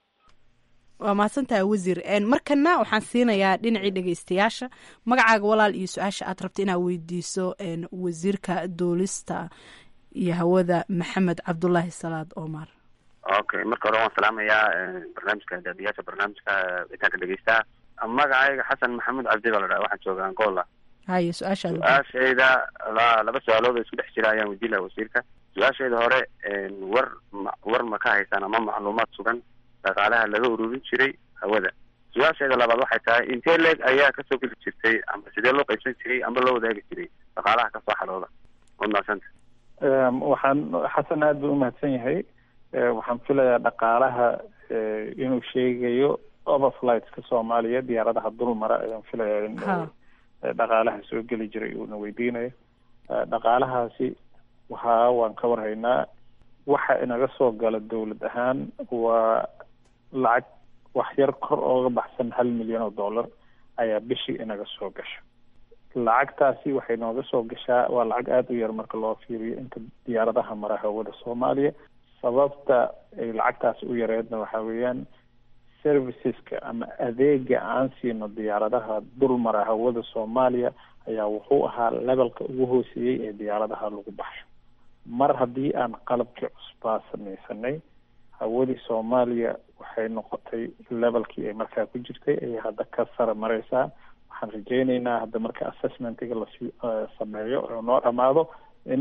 waa mahadsantaha wasiir markana waxaan siinayaa dhinacii dhegeystayaasha magacaaga walaal iyo su-aasha aad rabta inaad weydiiso wasiirka duulista iyo hawada maxamed cabdulaahi salaad omar okay marka hore waan salaamayaa barnaamijka daadiyaasha barnaamijka itaanka dhegeystaha magacayga xasan maxamuud cabdi baa la dhaha waxaan jooga angola haye su-aashaada su-aashayda la laba su-aalood oo isku dhex jira ayaan weydiin laha wasiirka su-aashayda hore war ma war ma ka haysaan ama macluumaad sugan dhaqaalaha laga ururin jiray hawada su-aashayda labaad waxay tahay intee leeg ayaa kasoo geli jirtay ama sidee loo qaybsan jiray ama loo wadaagi jiray dhaqaalaha kasoo xalooda waad mahadsanta waxaan xasan aada buu umahadsan yahay waxaan filayaa dhaqaalaha inuu sheegayo overflightska soomaaliya diyaaradaha dul mara ayaan filayaa in dhaqaalaha soo geli jiray uuna weydiinayo dhaqaalahaasi waxaa waan ka warhaynaa waxa inaga soo gala dowlad ahaan waa lacag wax yar kor ooga baxsan hal milyan oo dollar ayaa bishii inaga soo gasha lacagtaasi waxay nooga soo gashaa waa lacag aada u yar marka loo fiiriyo inta diyaaradaha mara hawada soomaaliya sababta ay lacagtaasi u yareedna waxaa weeyaan serviceska ama adeega aan siino diyaaradaha dul mara hawada soomaaliya ayaa wuxuu ahaa levelka ugu hooseeyey ee diyaaradaha lagu baxsho mar haddii aan qalabkii cusbaa samaysanay hawadii soomaaliya waxay noqotay levelkii ay markaa ku jirtay ayay hadda ka sara mareysaa waxaan rajeyneynaa hadda marka assessmentiga lasii sameeyo oo noo dhamaado in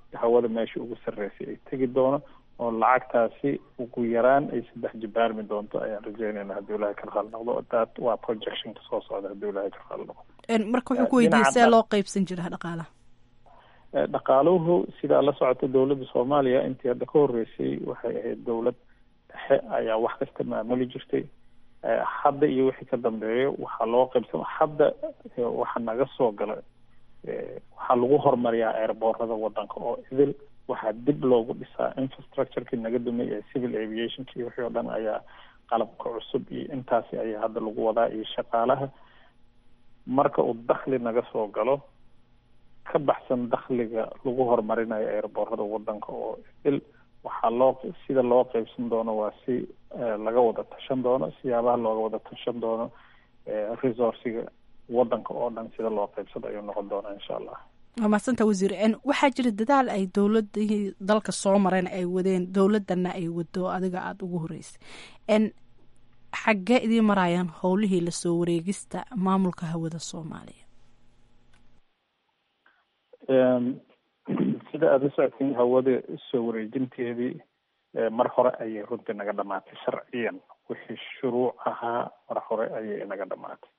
hawada meesha ugu sarreysay ay tegi doono oo lacagtaasi ugu yaraan ay saddex jibaarmi doonto ayaan rajeynayna haddii ilahay ka raali noqdo that waa projectionka soo socda haddii ilahay ka raali noqdo marka wuxuu ku weydiiyey see loo qeybsan jira dhaqaalaha dhaqaaluhu sidaa la socota dowladda soomaaliya intii hadda ka horreysay waxay ahayd dowlad dhexe ayaa wax kasta maamuli jirtay hadda iyo wixii ka dambeeyo waxaa loo qaybsama hadda waxa naga soo gala waxaa lagu horumariyaa airboorada wadanka oo idil waxaa dib loogu dhisaa infrastructureki naga dumay ee civil aviationki wixii oo dhan ayaa qalabka cusub iyo intaasi ayaa hadda lagu wadaa iyo shaqaalaha marka uu dakhli naga soo galo ka baxsan dakhliga lagu horumarinayo airboorada wadanka oo idil waxaa loo sida loo qeybsan doono waa si laga wada tashan doono siyaabaha looga wada tashan doono resourciga wadanka oo dhan sida loo qeybsado ayuu noqon doonaa insha allah waa mahadsanta wasiir waxaa jira dadaal ay dowladii dalka soo mareen ay wadeen dowladana ay wado adiga aada ugu horeysay xaggee idiin marayaan howlihii lasoo wareegista maamulka hawada soomaaliya sida aada u socotay hawada soo wareejinteedii mar hore ayay runtii naga dhamaatay sharciyan wixii shuruuc ahaa mar hore ayay naga dhamaatay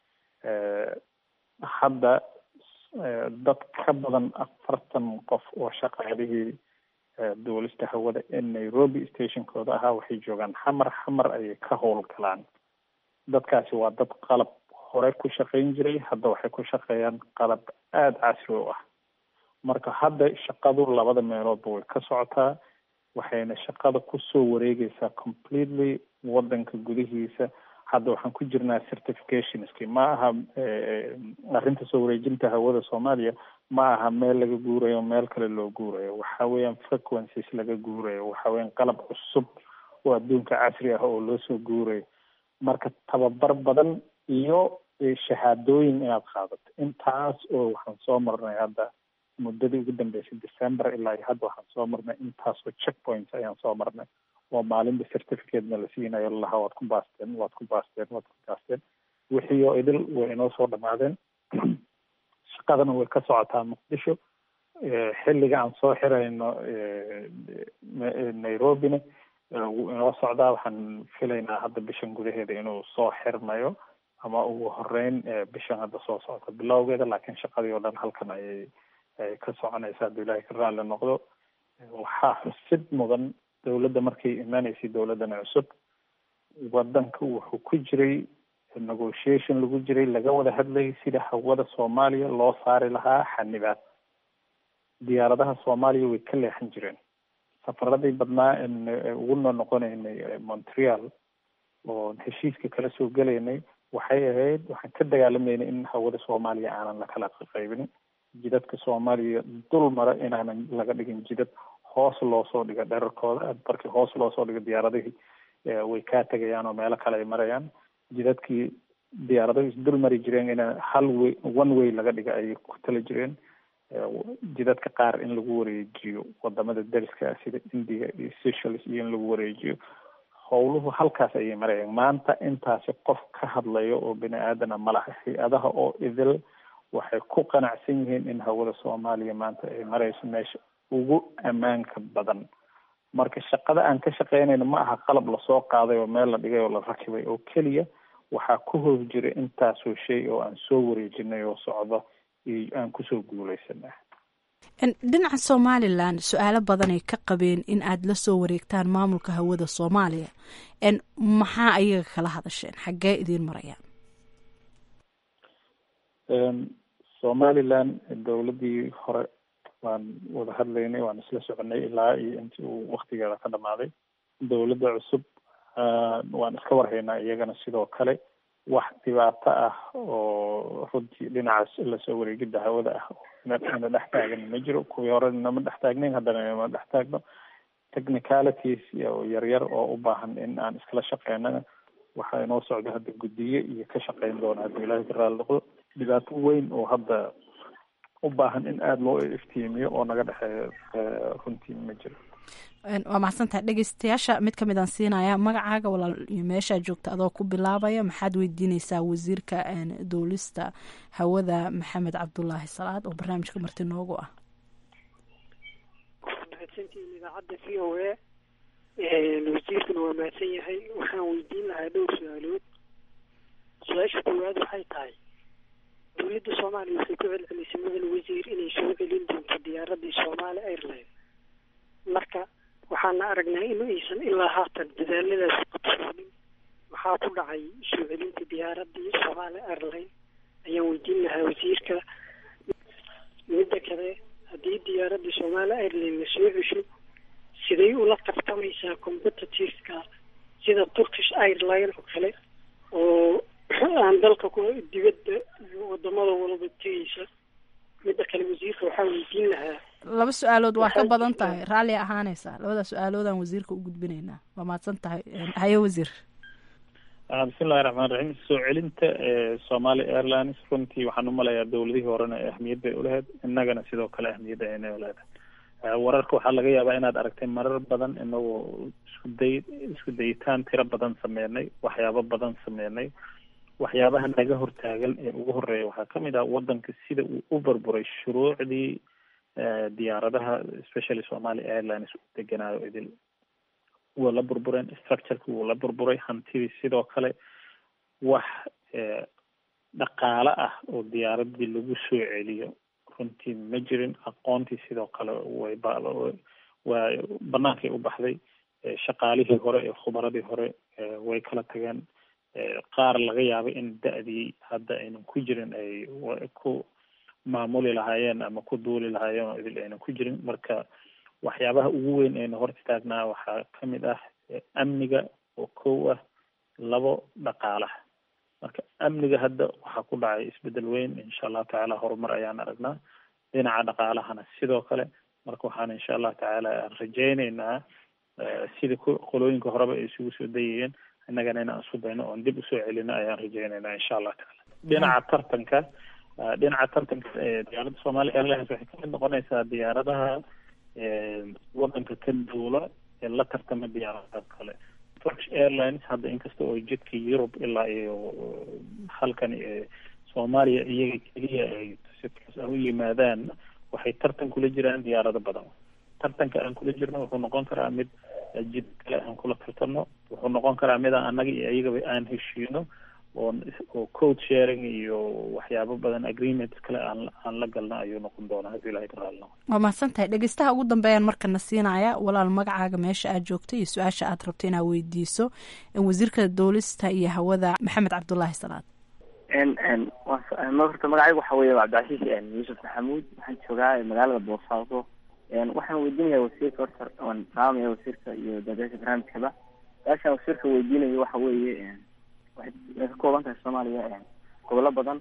hadda dad ka badan afartan qof oo shaqaalihii duulista hawada ee nairobi stationkooda ahaa waxay joogaan xamar xamar ayay ka howlgalaan dadkaasi waa dad qalab hore ku shaqayn jiray hadda waxay ku shaqeeyaan qalab aada casri u ah marka hadda shaqadu labada meeloodba way ka socotaa waxayna shaqada kusoo wareegeysaa completely wadanka gudihiisa hadda waxaan ku jirnaa certificationski ma aha arrinta soo wareejinta hawada soomaaliya ma aha meel laga guurayo meel kale loo guurayo waxa weeyaan frequencies laga guurayo waxa weeyaan qalab cusub oo adduunka casri ah oo loo soo guurayo marka tababar badan iyo shahaadooyin inaad qaadato intaas oo waxaan soo marnay hadda muddadii ugu dambeysay december ilaa iyo hadda waxaan soo marnay intaasoo check points ayaan soo marnay oo maalinba certificatena la siinayo lalahaa waad ku baasteen waad ku baasteen waad ku baasteen wixii oo idil way inoo soo dhamaadeen shaqadana way ka socotaa muqdisho xilliga aan soo xirayno nairobina wuu inoo socdaa waxaan filaynaa hadda bishan gudaheeda inuu soo xirmayo ama ugu horeyn bishan hadda soo socota bilowgeeda laakiin shaqadii oo dhan halkan ayay ay ka soconaysa hadduu ilaahay ka raalli noqdo waxaa xusid mudan dowladda markay imaanaysay dowladdan cusub wadanka wuxuu ku jiray negotiation lagu jiray laga wada hadlayay sida hawada soomaaliya loo saari lahaa xanibaad diyaaradaha soomaaliya way ka leexan jireen safaradii badnaa en ugu noo noqonaynay montreal oo heshiiska kala soo gelaynay waxay ahayd waxaan ka dagaalamaynay in hawada soomaaliya aanan lakala qaybinin jidadka soomaaliya dul mara inaanan laga dhigin jidad hoos loo soo dhigo dherarkooda markii hoos loo soo dhigo diyaaradihii way kaa tegayaan oo meelo kale ay marayaan jidadkii diyaaradahu isdul mari jireen in hal way one way laga dhiga ayay ku tala jireen jidadka qaar in lagu wareejiyo wadamada dariska ah sida india iyo seychelles iyo in lagu wareejiyo howluhu halkaas ayay marayaan maanta intaasi qof ka hadlayo oo bini aadana malaha hay-adaha oo idil waxay ku qanacsan yihiin in hawada soomaaliya maanta ay marayso meesha ugu ammaanka badan marka shaqada aan ka shaqeynayno ma aha qalab lasoo qaaday oo meel la dhigay oo la rakibay oo keliya waxaa ku hoos jira intaasoo shay oo aan soo wareejinay oo socdo iyo aan kusoo guuleysanah dhinaca somalilan su-aalo badanay ka qabeen in aad la soo wareegtaan maamulka hawada soomaaliya maxaa ayaga kala hadasheen xaggee idiin marayaan somalilan dowladdii hore waan wada hadlaynay waan isla soconay ilaa iyo intii uu waktigeeda ka dhamaaday dowladda cusub waan iska warhaynaa iyagana sidoo kale wax dhibaato ah oo runtii dhinacaas lasoo wareegidda hawada ah ina dhex taagan ma jiro kuwii hore nama dhex taagnayn haddana inama dhex taagno technicalities yaryar oo u baahan in aan iskala shaqeynana waxaa inoo socda hadda guddiye iyo ka shaqeyn doona hadduu ilaahay ka raali noqdo dhibaato weyn oo hadda u baahan in aada loo iftiimiyo oo naga dhexeeyo runtii ma jiro waa mahadsantahay dhegeystayaasha mid kamid aan siinaya magacaaga walaal iyo meeshaa joogta adoo ku bilaabaya maxaad weydiineysaa wasiirka duulista hawada maxamed cabdulaahi salaad oo barnaamijka marti noogu ah mahadsantihiin idaacadda v o a wasiirkuna waa mahadsan yahay waxaan weydiin lahaa dhowr su-aalood su-aasha koowaad waxay tahay dowladda soomaaliya waxay ku celcelisay mudan wasiir inay soo celin doonto diyaaradii somaali airline marka waxaana aragnaa in aysan ilaa haatan dadaaladaas qabsoonin maxaa ku dhacay soo celinta diyaaradii somaali airline ayaan weydiin lahaa wasiirka midda kale haddii diyaaradii somaali airline la soo cesho siday ula tartamaysaa competitiveka sida turkish airline oo kale oo aan dalka ku dibadda iyo wadamada walba tegeysa midda kale wasiirka waxaa weydiin lahaa laba su-aalood waa ka badan tahay raalli ahaanaysaa labada su-aaloodaan wasiirka u gudbinaynaa waa mahadsan tahay haye wasiir bismillahi raxmaan raxiim soo celinta somali airlines runtii waxaan umalayaa dowladihii horena ahmiyad bay ulehed innagana sidoo kale ahmiyadda aynay uleedahay wararka waxaa laga yaabaa inaad aragtay marar badan inagoo isku day isku dayitaan tiro badan sameynay waxyaabo badan sameynay waxyaabaha naga hortaagan ee ugu horeeya waxaa kamid ah wadanka sida uu u burburay shuruucdii diyaaradaha especially somali airlines u deganaayo idil waa la burbureen structureki wuu la burburay hantidii sidoo kale wax dhaqaale ah oo diyaaradii lagu soo celiyo runtii ma jirin aqoontii sidoo kale way ba waa banaankay u baxday shaqaalihii hore ee khubaradii hore way kala tageen qaar laga yaabay in da-dii hadda aynan ku jirin ay ku maamuli lahaayeen ama ku duuli lahaayeen oo idil aynan ku jirin marka waxyaabaha ugu weyn ayna hor istaagnaa waxaa kamid ah amniga oo kow ah labo dhaqaalaha marka amniga hadda waxaa ku dhacay isbedel weyn insha allahu tacaala horumar ayaan aragnaa dhinaca dhaqaalahana sidoo kale marka waxaan insha allahu tacaala rajayneynaa sidii ku qolooyinka horeba ay isugu soo dayayeen innagana inaan isku dayno oon dib usoo celino ayaan rajayneynaa insha allahu tacaala dhinaca tartanka dhinaca tartanka diyaaradda somali airlines waxay kamid noqonaysaa diyaaradaha wadanka ka duula ee la tartama diyaaradaha kale turkish airlines hadda inkasta oo jidka yurub ilaa iyo halkan soomaaliya iyaga keliya ay si toos ah u yimaadaan waxay tartan kula jiraan diyaarado badan tartanka aan kula jirno wuxuu noqon karaa mid jid kale aan kula tartano wuxuu noqon karaa mid aan annaga iyo iyagaba aan heshiino oo oo code sharing iyo waxyaabo badan agreement kale aan aan la galno ayuu noqon doonaa haddii ilahay ka raali noqo waa mahadsan tahay dhegeystaha ugu dambeeyaan markana siinaya walaal magacaaga meesha aad joogto iyo su-aasha aad rabto inaad weydiiso wasiirka duulista iyo hawada maxamed cabdulaahi salaad horta magacaygu waxa weeye cabdicasiis yuusuf maxamuud waxaan joogaa magaalada boosaaso waxaan weydiinaya wasiirka horta waan salaamaya wasiirka iyo daadasha barnaamijkaba su-aashaan wasiirka weydiinayo waxa weeye waxay ka kooban tahay soomaaliya gobollo badan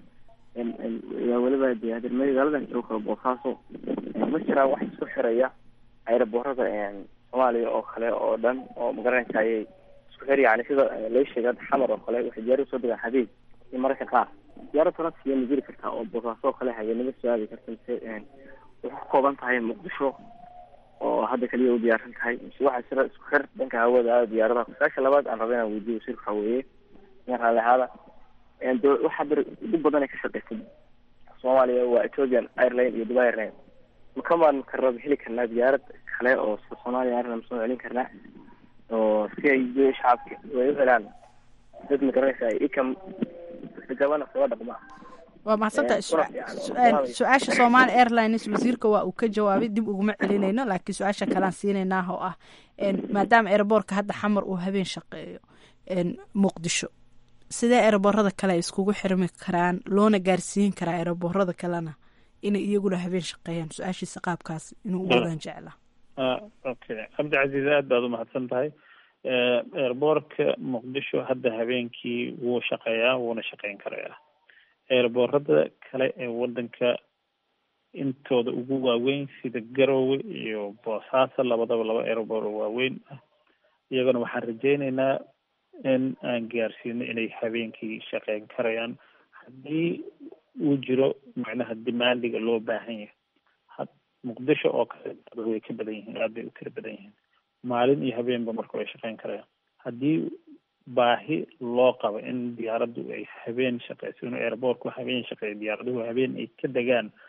weliba de magaaladan jooga boosaaso ma jiraan wax isku xiraya ayraboorada soomaaliya oo kale oo dhan oo magaranaysa ayay isku xir yani sida lai sheegay xamar oo kale waxay diyaarada soo degaan habeen iyo mararka qaar diyaarad faransiya ma jiri kartaa oo boosaaso oo kale habeenimo soo aadi karta mise waxay ka kooban tahay muqdisho oo hadda kaliya u diyaarsan tahay mise waxaa jira isku xir dhanka hawada diyaaradaha su-aasha labaad aan raba inaan weydiyo wasiirka waxa weeye in raalli ahaada waxaa bir ugu badan ay ka shaqeysay soomaaliya waa ethiopian airline iyo dubai airline makamaan karab heli karnaa diyaarad kale oo soomaaliya airline soo celin karnaa oo si ay shacabka ay u helaan dad magaranaysa ikam gabana soo dhaqma waa mahadsantahay su-aasha somaali airlines wasiirka waa uu ka jawaabay dib uguma celinayno laakiin su-aasha kalean siinaynaa oo ah maadaama airboortka hadda xamar uu habeen shaqeeyo muqdisho sidee eeraboorada kale ay iskugu xirmi karaan loona gaarsiin karaa eeraboorada kalena inay iyaguna habeen shaqeeyaan su-aashiisa qaabkaas inuu u wadaan jeclaa okay cabdicasiis aad baad umahadsan tahay eerboorka muqdisho hadda habeenkii wuu shaqeeyaa wuuna shaqeyn karayaa eerboorada kale ee wadanka intooda ugu waaweyn sida garowe iyo boosaaso labadaba laba eerboor oo waaweyn ah iyagana waxaan rajeyneynaa in aan gaarsiino inay habeenkii shaqeyn karayaan haddii uu jiro macnaha dimaandiga loo baahan yahay muqdisho oo kale way ka badan yihiin aad bay u tira badan yihiin maalin iyo habeenba marka way shaqeyn karayaan haddii baahi loo qabo in diyaaraddu ay habeen shaqeyso inuu airboortku habeen shaqeeyo diyaaraduhu habeen ay ka degaan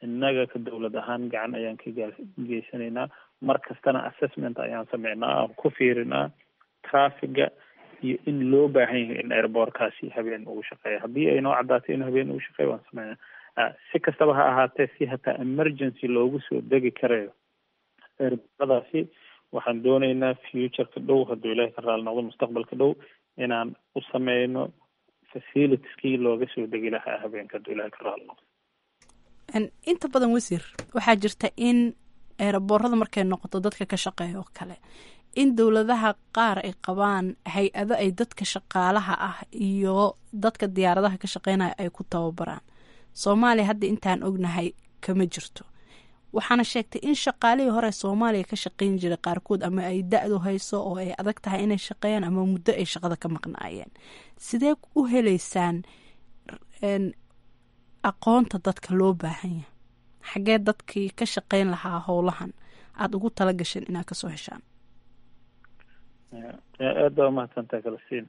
innaga ka dowlad ahaan gacan ayaan ka geysanaynaa mar kastana assessment ayaan sameynaa aan ku fiirinaa traffiga iyo in loo baahan yahay in airbortkaasi habeen ugu shaqeeya haddii ay noo caddaatay inuu habeen ugu shaqeeya waan sameynaa si kastaba ha ahaatee si hataa emergency loogu soo degi karayo airbortadaasi waxaan dooneynaa futureka dhow hadduu ilaahay ka raali noqdo mustaqbalka dhow inaan u sameyno facilitieskii looga soo degi lahaa habeenka hadduu ilaahay ka raali noqdo inta badan wasiir waxaa jirta in eeraboorada markay noqoto dadka ka shaqeeya oo kale in dowladaha qaar ay qabaan hay-ado ay dadka shaqaalaha ah iyo dadka diyaaradaha ka shaqeynaya ay ku tababaraan soomaaliya hadda intaan ognahay kama jirto waxaana sheegtay in shaqaalihii hore soomaaliya ka shaqeyn jiray qaarkood ama ay da-du hayso oo ay adag tahay inay shaqeeyaan ama muddo ay shaqada ka maqnaayeen sidee u heleysaan aqoonta dadka loo baahan yahay xaggee dadkii ka shaqeyn lahaa howlahan aada ugu tala gasheen inaad kasoo heshaan aad baa umahadsantaha kalasiin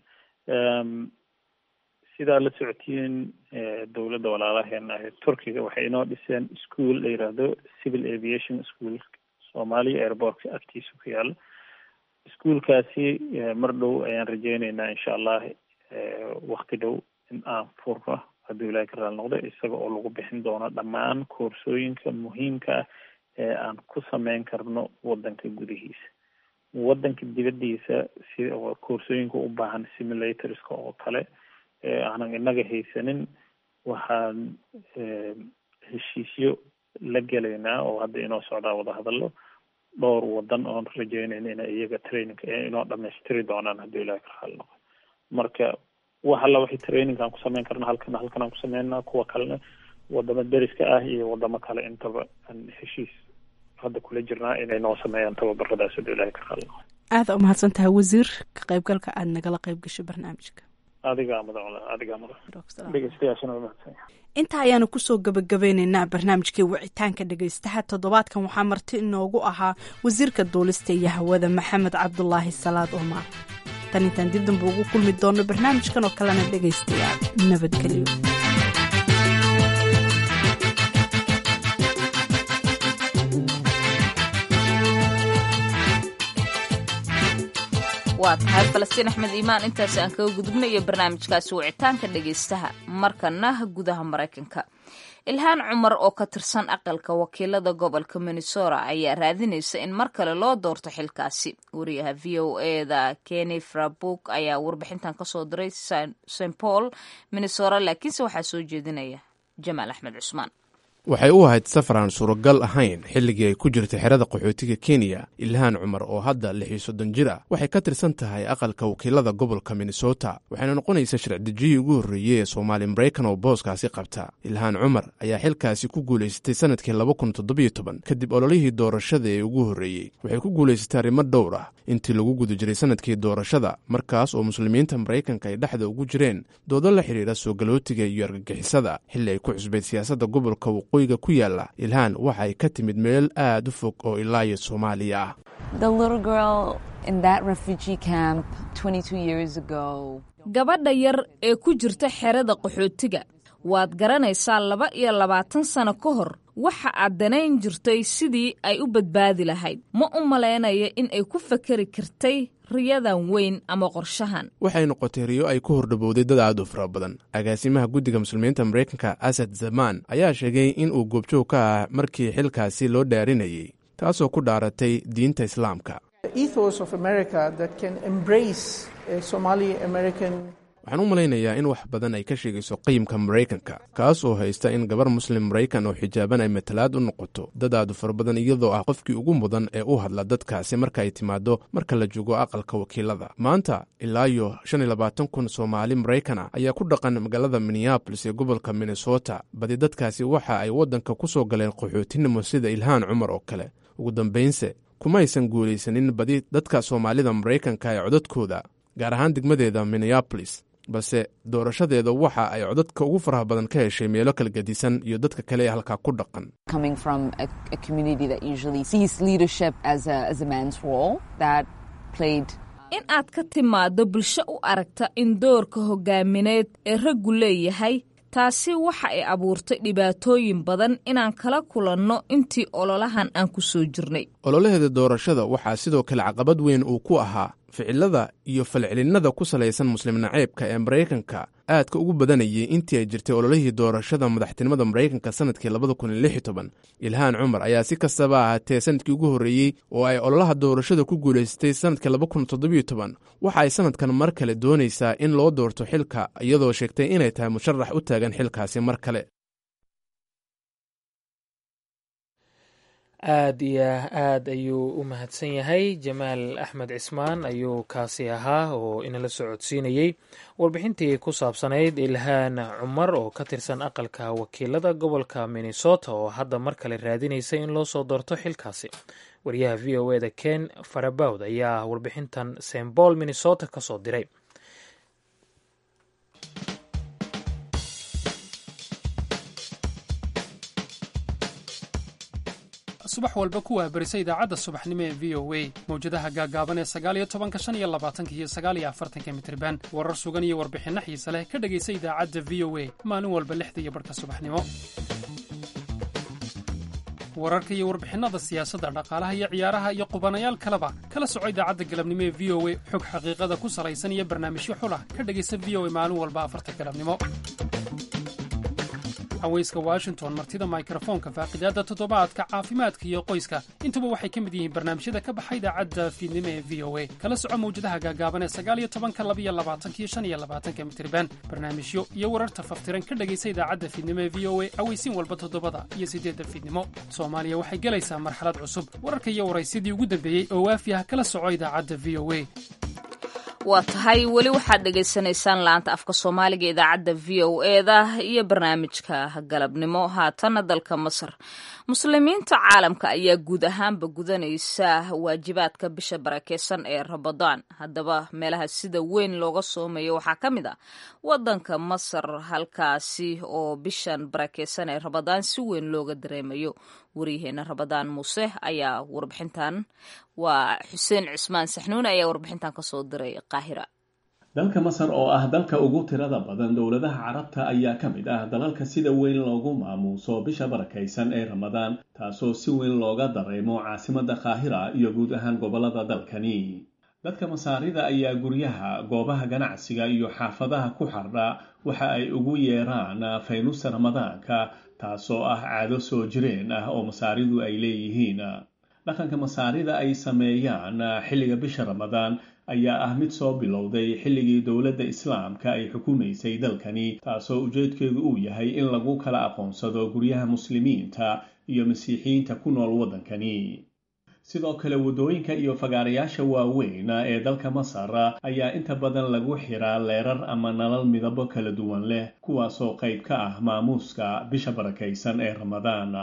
sidaa la socotiin dowladda walaalaheena ahe turkiga waxay inoo dhiseen school la yiraahdo civil aviation school soomaaliya airportka agtiisa ku yaala ischoolkaasi mar dhow ayaan rajeyneynaa insha allah wakti dhow in aan furno hadduu ilahay ka raali noqdo isaga oo lagu bixin doono dhammaan koorsooyinka muhiimka ah ee aan ku sameyn karno wadanka gudihiisa wadanka dibadiisa si koorsooyinka u baahan simulatorska oo kale aanan inaga haysanin waxaan heshiisyo la gelaynaa oo hadda inoo socdaa wadahadalo dhowr wadan oon rajeynayna ina iyaga trainingka inoo dhamaystiri doonaan hadduu ilahay ka raali noqdo marka wax alla waxay traininkaan ku sameyn karna halkana halkan aan ku sameynaa kuwa kalena wadamo deriska ah iyo wadamo kale intaba aan heshiis hadda kula jirnaa inay noo sameeyaan tababaradaas hadduu ilahay ka raali noqdo aada umahadsan tahay wasiir ka qaybgalka aada nagala qayb gasho barnaamijka adigaa mudan adigaa mudan dhegeystayaashana waa mahadsan intaa ayaanu kusoo gabagabeyneynaa barnaamijkii wicitaanka dhegeystaha toddobaadkan waxaa marti inoogu ahaa wasiirka duulista iyo hawada maxamed cabdulaahi salaad omar tan intaan dib damba ugu kulmi doono barnaamijkan oo kalena dhegaystayaal nabadgelyo waa tahay falastiin axmed iimaan intaasi aan kaga gudubnayo barnaamijkaasi wicitaanka dhegaystaha markana gudaha maraykanka ilhaan cumar oo ka tirsan aqalka wakiilada gobolka minnesota ayaa raadinaysa in mar kale loo doorto xilkaasi wariyaha v o eda kenny frabuk ayaa warbixintan kasoo diray st paul minnesota laakiinse waxaa soo jeedinaya jamaal axmed cusmaan waxay u ahayd safar aan suuragal ahayn xilligii ay ku jirtay xerada qaxootiga kenya ilhaan cumar oo hadda lix iyo soddon jir ah waxay ka tirsan tahay aqalka wakiilada gobolka minnesota waxayna noqonaysa sharcidejiyii ugu horreeyey ee soomaali maraykan oo booskaasi qabta ilhaan cumar ayaa xilkaasi ku guulaysatay sannadkii laba kun toddobiyo toban kadib ololihii doorashada ee ugu horreeyey waxay ku guulaysatay arrimo dhowr ah intii lagu guda jiray sannadkii doorashada markaas oo muslimiinta maraykanka ay dhexda ugu jireen doodo la xidhiidha soo galootiga iyo argagixisada xilli ay ku cusbayd siyaasadda gobolka waqooyiga ku yaala ilhaan waxa ay ka timid meel aad u fog oo ilaayo soomaaliya ah gabadha yar ee ku jirta xerada qaxootiga waad garanaysaa laba iyo labaatan sano ka hor waxa aad danayn jirtay sidii ay u badbaadi lahayd ma u malaynayo in ay ku fakeri kartay riyadan weyn ama qorshahan waxay noqotay riyo ay ku hordhabowday dad aad u fara badan agaasimaha guddiga muslimiinta maraykanka asad zaman ayaa sheegay in uu goobjoog ka ah markii xilkaasi loo dhaarinayay taasoo ku dhaaratay diinta islaamka waxaan u malaynayaa in wax badan ay ka sheegayso qiyimka maraykanka kaas oo haysta in gabar muslim maraykan oo xijaaban ay matalaad u noqoto dad aadu fara badan iyadoo ah qofkii ugu mudan ee u hadla dadkaasi marka ay timaado marka la joogo aqalka wakiilada maanta ilaa iyo shan iyo labaatan kun soomaali maraykana ayaa ku dhaqan magaalada minneabolis ee gobolka minnesota badi dadkaasi waxa ay waddanka ku soo galeen qaxootinimo sida ilhaan cumar oo kale ugu dambaynse kumaysan guulaysanin badi dadka soomaalida maraykanka ee codadkooda gaar ahaan degmadeeda minneabolis balse doorashadeeda waxa ay codadka ugu faraha badan ka heshay meelo kala gedisan iyo dadka kale ee halkaa ku dhaqan in aad ka timaaddo bulsho u aragta in doorka hogaamineed ee raggu leeyahay taasi waxa ay abuurtay dhibaatooyin badan inaan kala kulanno intii ololahan aan ku soo jirnay ololaheeda doorashada waxaa sidoo kale caqabad weyn uu ku ahaa ficilada iyo falcelinnada ku salaysan muslim naceebka ee maraykanka aadka ugu badanayay intii ay jirtay ololihii doorashada madaxtinimada maraykanka sanadkii labada kun iyo lix iyo toban ilhaan cumar ayaa si kastaba ahaatee sanadkii ugu horreeyey oo ay ololaha doorashada ku guulaystay sanadkii laba kun toddobiyo toban waxa ay sanadkan mar kale doonaysaa in loo doorto xilka iyadoo sheegtay inay tahay musharax u taagan xilkaasi mar kale aad iyo aad ayuu u mahadsan yahay jamaal axmed cismaan ayuu kaasi ahaa oo inala socodsiinayey warbixintii ku saabsanayd ilhaan cumar oo ka tirsan aqalka wakiilada gobolka minnesota oo hadda mar kale raadinaysa in loo soo doorto xilkaasi wariyaha v o eda ken farabawd ayaa warbixintan st paul minnesota ka soo diray subax walba ku waabarisa idaacadda subaxnimo ee v o a mawjadaha gaagaaban ee sagaaliyo tobanka shan iyo labaatanka iyo sagaaliyo afartanka mitriban warar sugan iyo warbixinno xiise leh ka dhegaysa idaacadda v o a maalin walba lixda iyo barhka subaxnimo wararka iyo warbixinnada siyaasadda dhaqaalaha iyo ciyaaraha iyo qubanayaal kaleba kala soco idaacadda galabnimo ee v o a xog xaqiiqada ku salaysan iyo barnaamijyo xulah ka dhegaysa v o a maalin walba afarta galabnimo haweyska washington martida mikrofoonka faaqidaadda toddobaadka caafimaadka iyo qoyska intuba waxay ka mid yihiin barnaamijyada ka baxa idaacadda fiidnimo ee v o a kala soco mawjadaha gaagaaban ee sagaaliyo tobanka labiyo labaatankiyo shan iyo labaatanka mitriban barnaamijyo iyo wararta faftiran ka dhegaysa idaacadda fiidnimo ee v o a aweysiin walba toddobada iyo siddeedda fiidnimo soomaaliya waxay gelaysaa marxalad cusub wararka iyo waraysyadii ugu dambeeyey oo waafi ah kala soco idaacadda v o a waa tahay weli waxaad dhagaysanaysaan laanta afka soomaaliga idaacadda v o eda iyo barnaamijka galabnimo haatanna dalka masar muslimiinta caalamka ayaa guud ahaanba gudanaysa waajibaadka bisha barakeysan ee ramadaan haddaba meelaha sida weyn looga soomayo waxaa ka mid ah wadanka masar halkaasi oo bishan barakeysan ee ramadaan si weyn looga dareemayo waryaheena ramadaan muuse ayaa warbixintan waa xuseen cismaan saxnuun ayaa warbixintan kasoo diray qaahira dalka masar oo ah dalka ugu tirada badan dowladaha carabta ayaa ka mid ah dalalka sida weyn loogu maamuuso bisha barakaysan ee ramadaan taasoo si weyn looga dareemo caasimada qaahira iyo guud ahaan gobolada dalkani dadka masaarida ayaa guryaha goobaha ganacsiga iyo xaafadaha ku xardha waxa ay ugu yeeraan faynusta ramadaanka taasoo ah caado soo jireen ah oo masaaridu ay leeyihiin dhaqanka masaarida ay sameeyaan xilliga bisha ramadaan ayaa ah mid soo bilowday xilligii dowladda islaamka ay xukumaysay dalkani taasoo ujeedkeedu uu yahay in lagu kala aqoonsado guryaha muslimiinta iyo masiixiyiinta ku nool waddankani sidoo kale waddooyinka iyo fagaarayaasha waaweyn ee dalka masar ayaa inta badan lagu xiraa leerar ama nalal midabo kala duwan leh kuwaasoo qayb ka ah maamuuska bisha barakaysan ee ramadaan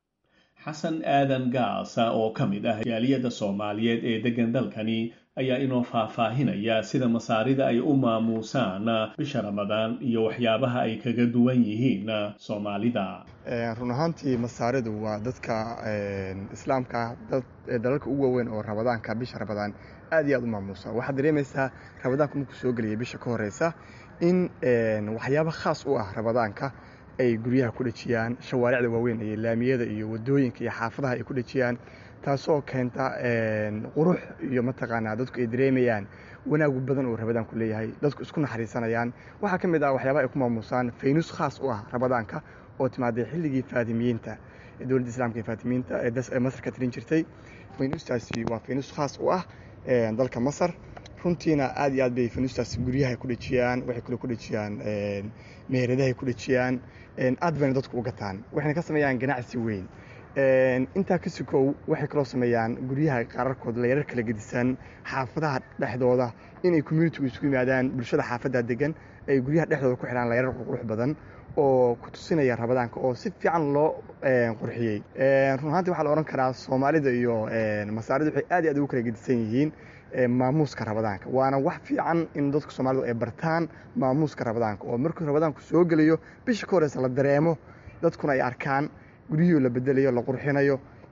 xasan aadan gaasa oo ka mid ah jaaliyadda soomaaliyeed ee deggan dalkani ayaa inoo faahfaahinaya sida masaarida ay u maamuusaan bisha ramadaan iyo waxyaabaha ay kaga duwan yihiin soomaalida run ahaantii masaaridu waa dadka islaamka dalalka ugu waaweyn oo ramadaanka bisha ramadaan aad iyo aad u maamuusa waxaad dareemaysaa ramadaanku markuu soo gelaya bisha ka horeysa in waxyaaba khaas u ah ramadaanka ay guryaha ku dhejiyaan shawaaricda waaweyn iyo laamiyada iyo wadooyinka iyo xaafadaha ay ku dhejiyaan taasoo keenta qurux iyo mataqaanaa dadku ay dareemayaan wanaagu badan oo ramadaanku leeyahay dadku isku naxariisanayaan waxaa ka mid ah waxyaabaha ay ku maamuusaan faynus khaas u ah ramadaanka oo timaaday xilligii faatimiyiinta dowladda islaamka ee faatimiyiinta ee masar ka tirin jirtay faynustaasi waa faynus khaas u ah dalka masar runtiina aad iyo aad bay faynustaasi guryaha ku dhejiyaan waxay kale ku dhejiyaan meheradahay ku dhejiyaan aad bayna dadku u gataan waxayna ka sameeyaan ganacsi weyn intaa ka sikow waxay kaloo sameeyaan guryaha qaararkood leerar kala gedisan xaafadaha dhexdooda inay communitigu isku yimaadaan bulshada xaafadda degan ay guryaha dhexdooda ku xidhaan leerar qurqurux badan oo ku tusinaya ramadaanka oo si fiican loo qurxiyey run ahaantii waxaa la odhan karaa soomaalida iyo masaarida waxay aad iyo aad ugu kala gedisan yihiin maamuuska ramadaanka waana wax fiican in dadka soomaalidu ay bartaan maamuuska ramadaanka oo markuu ramadaanku soo gelayo bisha ka horeysa la dareemo dadkuna ay arkaan guryihii la bedelayo la qurxinayo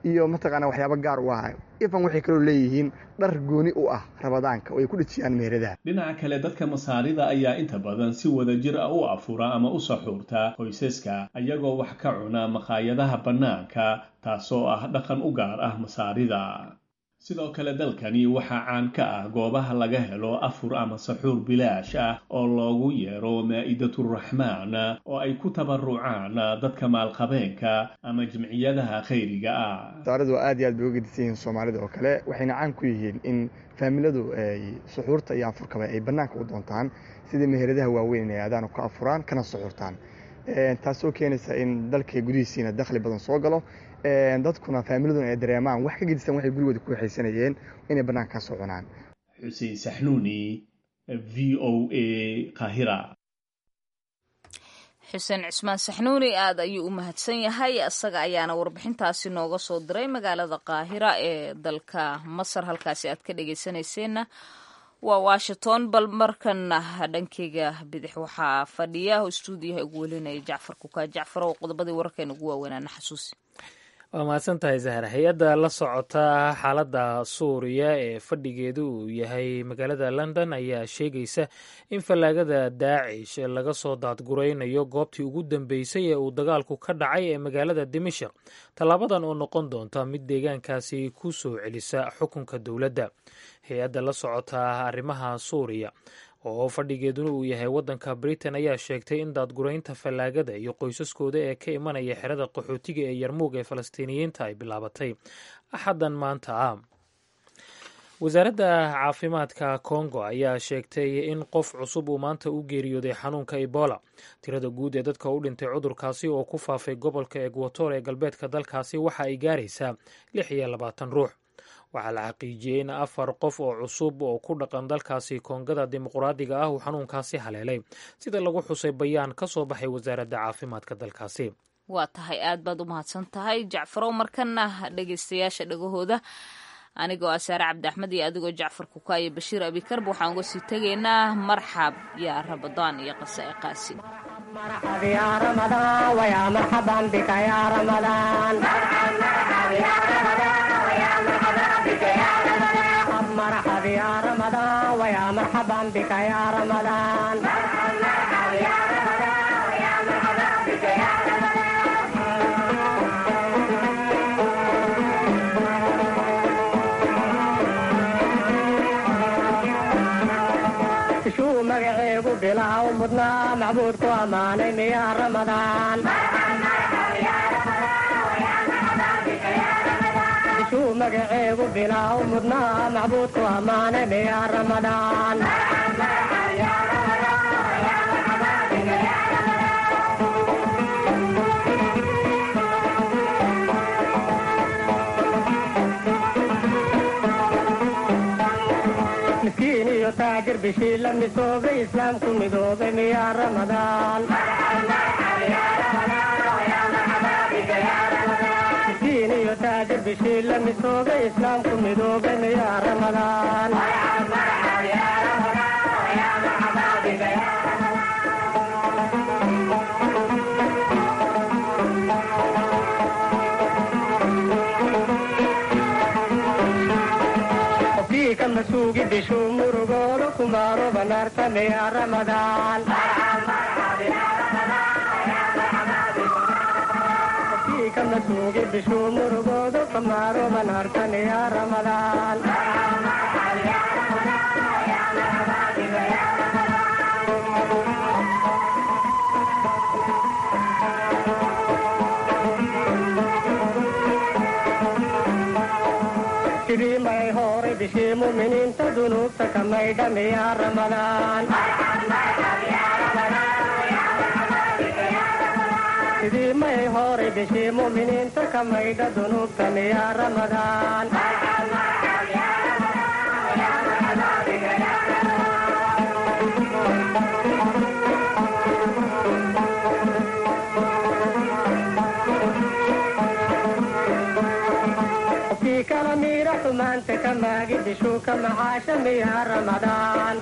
iyo mataqaana waxyaabo gaar u ah ifan waxay kaloo leeyihiin dhar gooni u ah rabadaanka oo ay ku dhejiyaan meheradaha dhinaca kale dadka masaarida ayaa inta badan si wadajir ah u afura ama u saxuurta qoysaska ayagoo wax ka cuna maqaayadaha bannaanka taasoo ah dhaqan u gaar ah masaarida sidoo kale dalkani waxaa caan ka ah goobaha laga helo afur ama saxuur bilaash ah oo loogu yeero maa'idaturaxmaan oo ay ku tabarucaan dadka maalqabeenka ama jimciyadaha khayriga ah masaaridu aad iyo aad bay uga gedisan yihiin soomaalida oo kale waxayna caan ku yihiin in faamiladu ay suxuurta iyo afurkaba ay bannaanka u doontaan sidii meheradaha waaweyn inay aadaan ka afuraan kana suxuurtaan taasoo keenaysa in dalka gudihiisiina dakhli badan soo galo dadkuna faamiladuna ay dareemaan wax ka gedisan waxay gurigooda ku waxaysanayeen inay bannaanka ka soo cunaan xuseen saxnuuni v o a kahira xuseen cismaan saxnuuni aad ayuu u mahadsan yahay isaga ayaana warbixintaasi nooga soo diray magaalada qaahira ee dalka masar halkaasi aad ka dhegeysanayseena waa washington bal markana dhankeyga bidix waxaa fadhiya oo stuudiyaha ugu welinaya jacfar kukaa jacfar oo qodobadii wararkeena ugu waaweynaa na xasuusi waa mahadsan tahay zahra hay-adda la socota xaaladda suuriya ee fadhigeedu uu yahay magaalada london ayaa sheegaysa in fallaagada daacish laga soo daadguraynayo goobtii ugu dambeysay ee uu dagaalku ka dhacay ee magaalada dimashik tallaabadan oo noqon doonta mid deegaankaasi ku soo celisa xukunka dowladda hay-adda la socota arrimaha suuriya oo fadhigeeduna uu yahay waddanka britain ayaa sheegtay in daadguraynta fallaagada iyo qoysaskooda ee ka imanaya xerada qaxootiga ee yarmuug ee falastiiniyiinta ay bilaabatay axaddan maanta ah wasaaradda caafimaadka kongo ayaa sheegtay in qof cusub uu maanta u geeriyooday xanuunka ebola tirada guud ee dadka u dhintay cudurkaasi oo ku faafay gobolka egwator ee galbeedka dalkaasi waxa ay gaaraysaa lix iyo labaatan ruux waxaa la xaqiijiyey in afar qof oo cusub oo ku dhaqan dalkaasi koongada dimuqraadiga ah uu xanuunkaasi haleelay sida lagu xusay bayaan ka soo baxay wasaaradda caafimaadka dalkaasi waa tahay aad baad u mahadsan tahay jacfarow markana dhegeystayaasha dhagahooda anigoo ah saare cabdi axmed iyo adigoo jacfar kuka iyo bashiir abikarb waxaan uga sii tegaynaa marxab yaa rabadaan iyo qase e qaasi مرحب يا رمضان ويا مرحبا بك يا رمضان شو مقعيب بلا ومضنا معبودكو اماني يا رمضان shuu magaceegu bilaaw mudnaa macbuudku ammaanay miyaa ramadaan miskiin iyo taajir bishii la misoobay islaamku midoobay miyaa ramadaan miskiin iyo taajir bishii la misoobay islaamku midoobay miyaa ramadaan qofkii ka masuugi bishuu murugoodo kumaaro banaarta miyaa ramadaan qofkii ka masuugi bishuu murugoodo kumaaro banaarta miyaa ramadaan sidii may horay bishii muminiinta dunuubta ka maydha miyaa ramadaan sidii may horay bishii muminiinta ka maydha dunuubta miyaa ramadaan qofkii kala miira xumaanta ka maagi bishuu ka macaasha miyaa ramadaan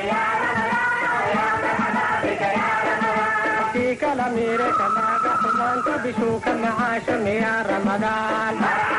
qofkii kala miira ka maaga xumaanta rabadaanta bishuu ka macaasho miyaa ramadaan